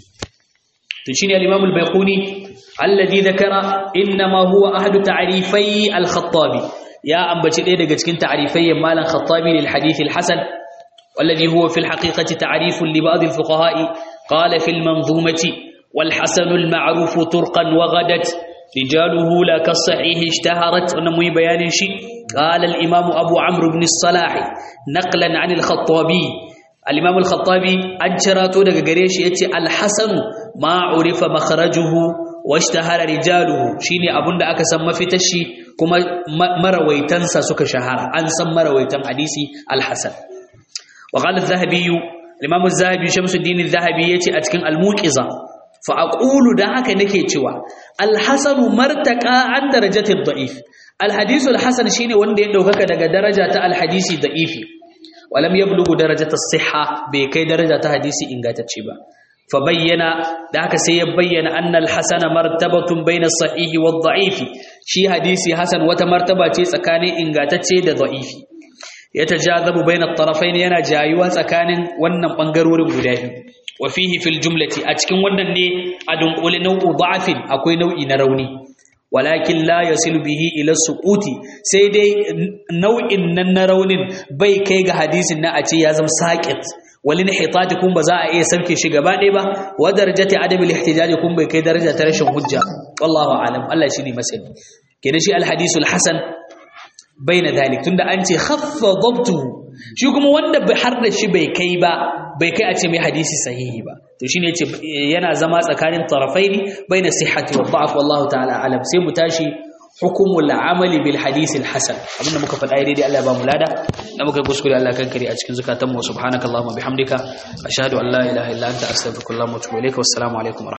to shine al-Imam al-Baiquni alladhi dhakara inma huwa ahadu ta'rifai al-Khattabi ya ambaci ɗaya daga cikin ta'rifai malan Khattabi lil hadith al-hasan والذي هو في الحقيقة تعريف لبعض الفقهاء قال في المنظومة والحسن المعروف طرقا وغدت رجاله لا كالصحيح اشتهرت ونمي بيان شيء قال الإمام أبو عمرو بن الصلاح نقلا عن الخطابي الإمام الخطابي أنشراته دقا قريش يتي الحسن ما عرف مخرجه واشتهر رجاله شيني أبن دا أكا سمى في تشي كما مرويتن ساسك شهر أنسى مرويتن حديثي الحسن وقال الذهبي الإمام الذهبي شمس الدين الذهبي يتي أتكن الموكزة فأقول دعك نكي تشوى الحسن مرتقى عن درجة الضعيف الحديث الحسن شيني وندي دوكك دقا درجة الحديث ضعيف ولم يبلغ درجة الصحة بكي درجة حديث إنغات تشيبا فبين دعك سيبين أن الحسن مرتبة بين الصحيح والضعيف شي حديث حسن وتمرتبة سكاني إنغات تشيد ضعيف يتجاذب بين الطرفين ينا جايوا سكان wannan bangarorin guda biyu wa fihi fil jumlati a cikin wannan ne a dunkule nau'u da'afin akwai nau'i na rauni walakin la yasilu bihi ila suquti sai dai nau'in nan na raunin bai kai ga hadisin na a ce ya zama saqit walin hitati kun ba za a iya sauke shi gaba ɗaya ba wa darajati adabi al-ihtijaj kun bai kai daraja ta rashin hujja wallahu alam Allah shine masani kenan shi al-hadisul hasan baina dalik tunda an ce khaffa dabtuhu shi kuma wanda har da shi bai kai ba bai kai a ce mai hadisi sahihi ba to shine yace yana zama tsakanin tarafaini baina sihhati wa da'f wallahu ta'ala alam sai mu tashi hukumul amali bil hadisi al hasan abinda muka faɗa daidai Allah ya ba mu lada da muka kuskure Allah kan kare a cikin zakatan mu subhanakallahumma bihamdika ashhadu an la ilaha illa anta astaghfiruka wa atubu ilaik wassalamu alaikum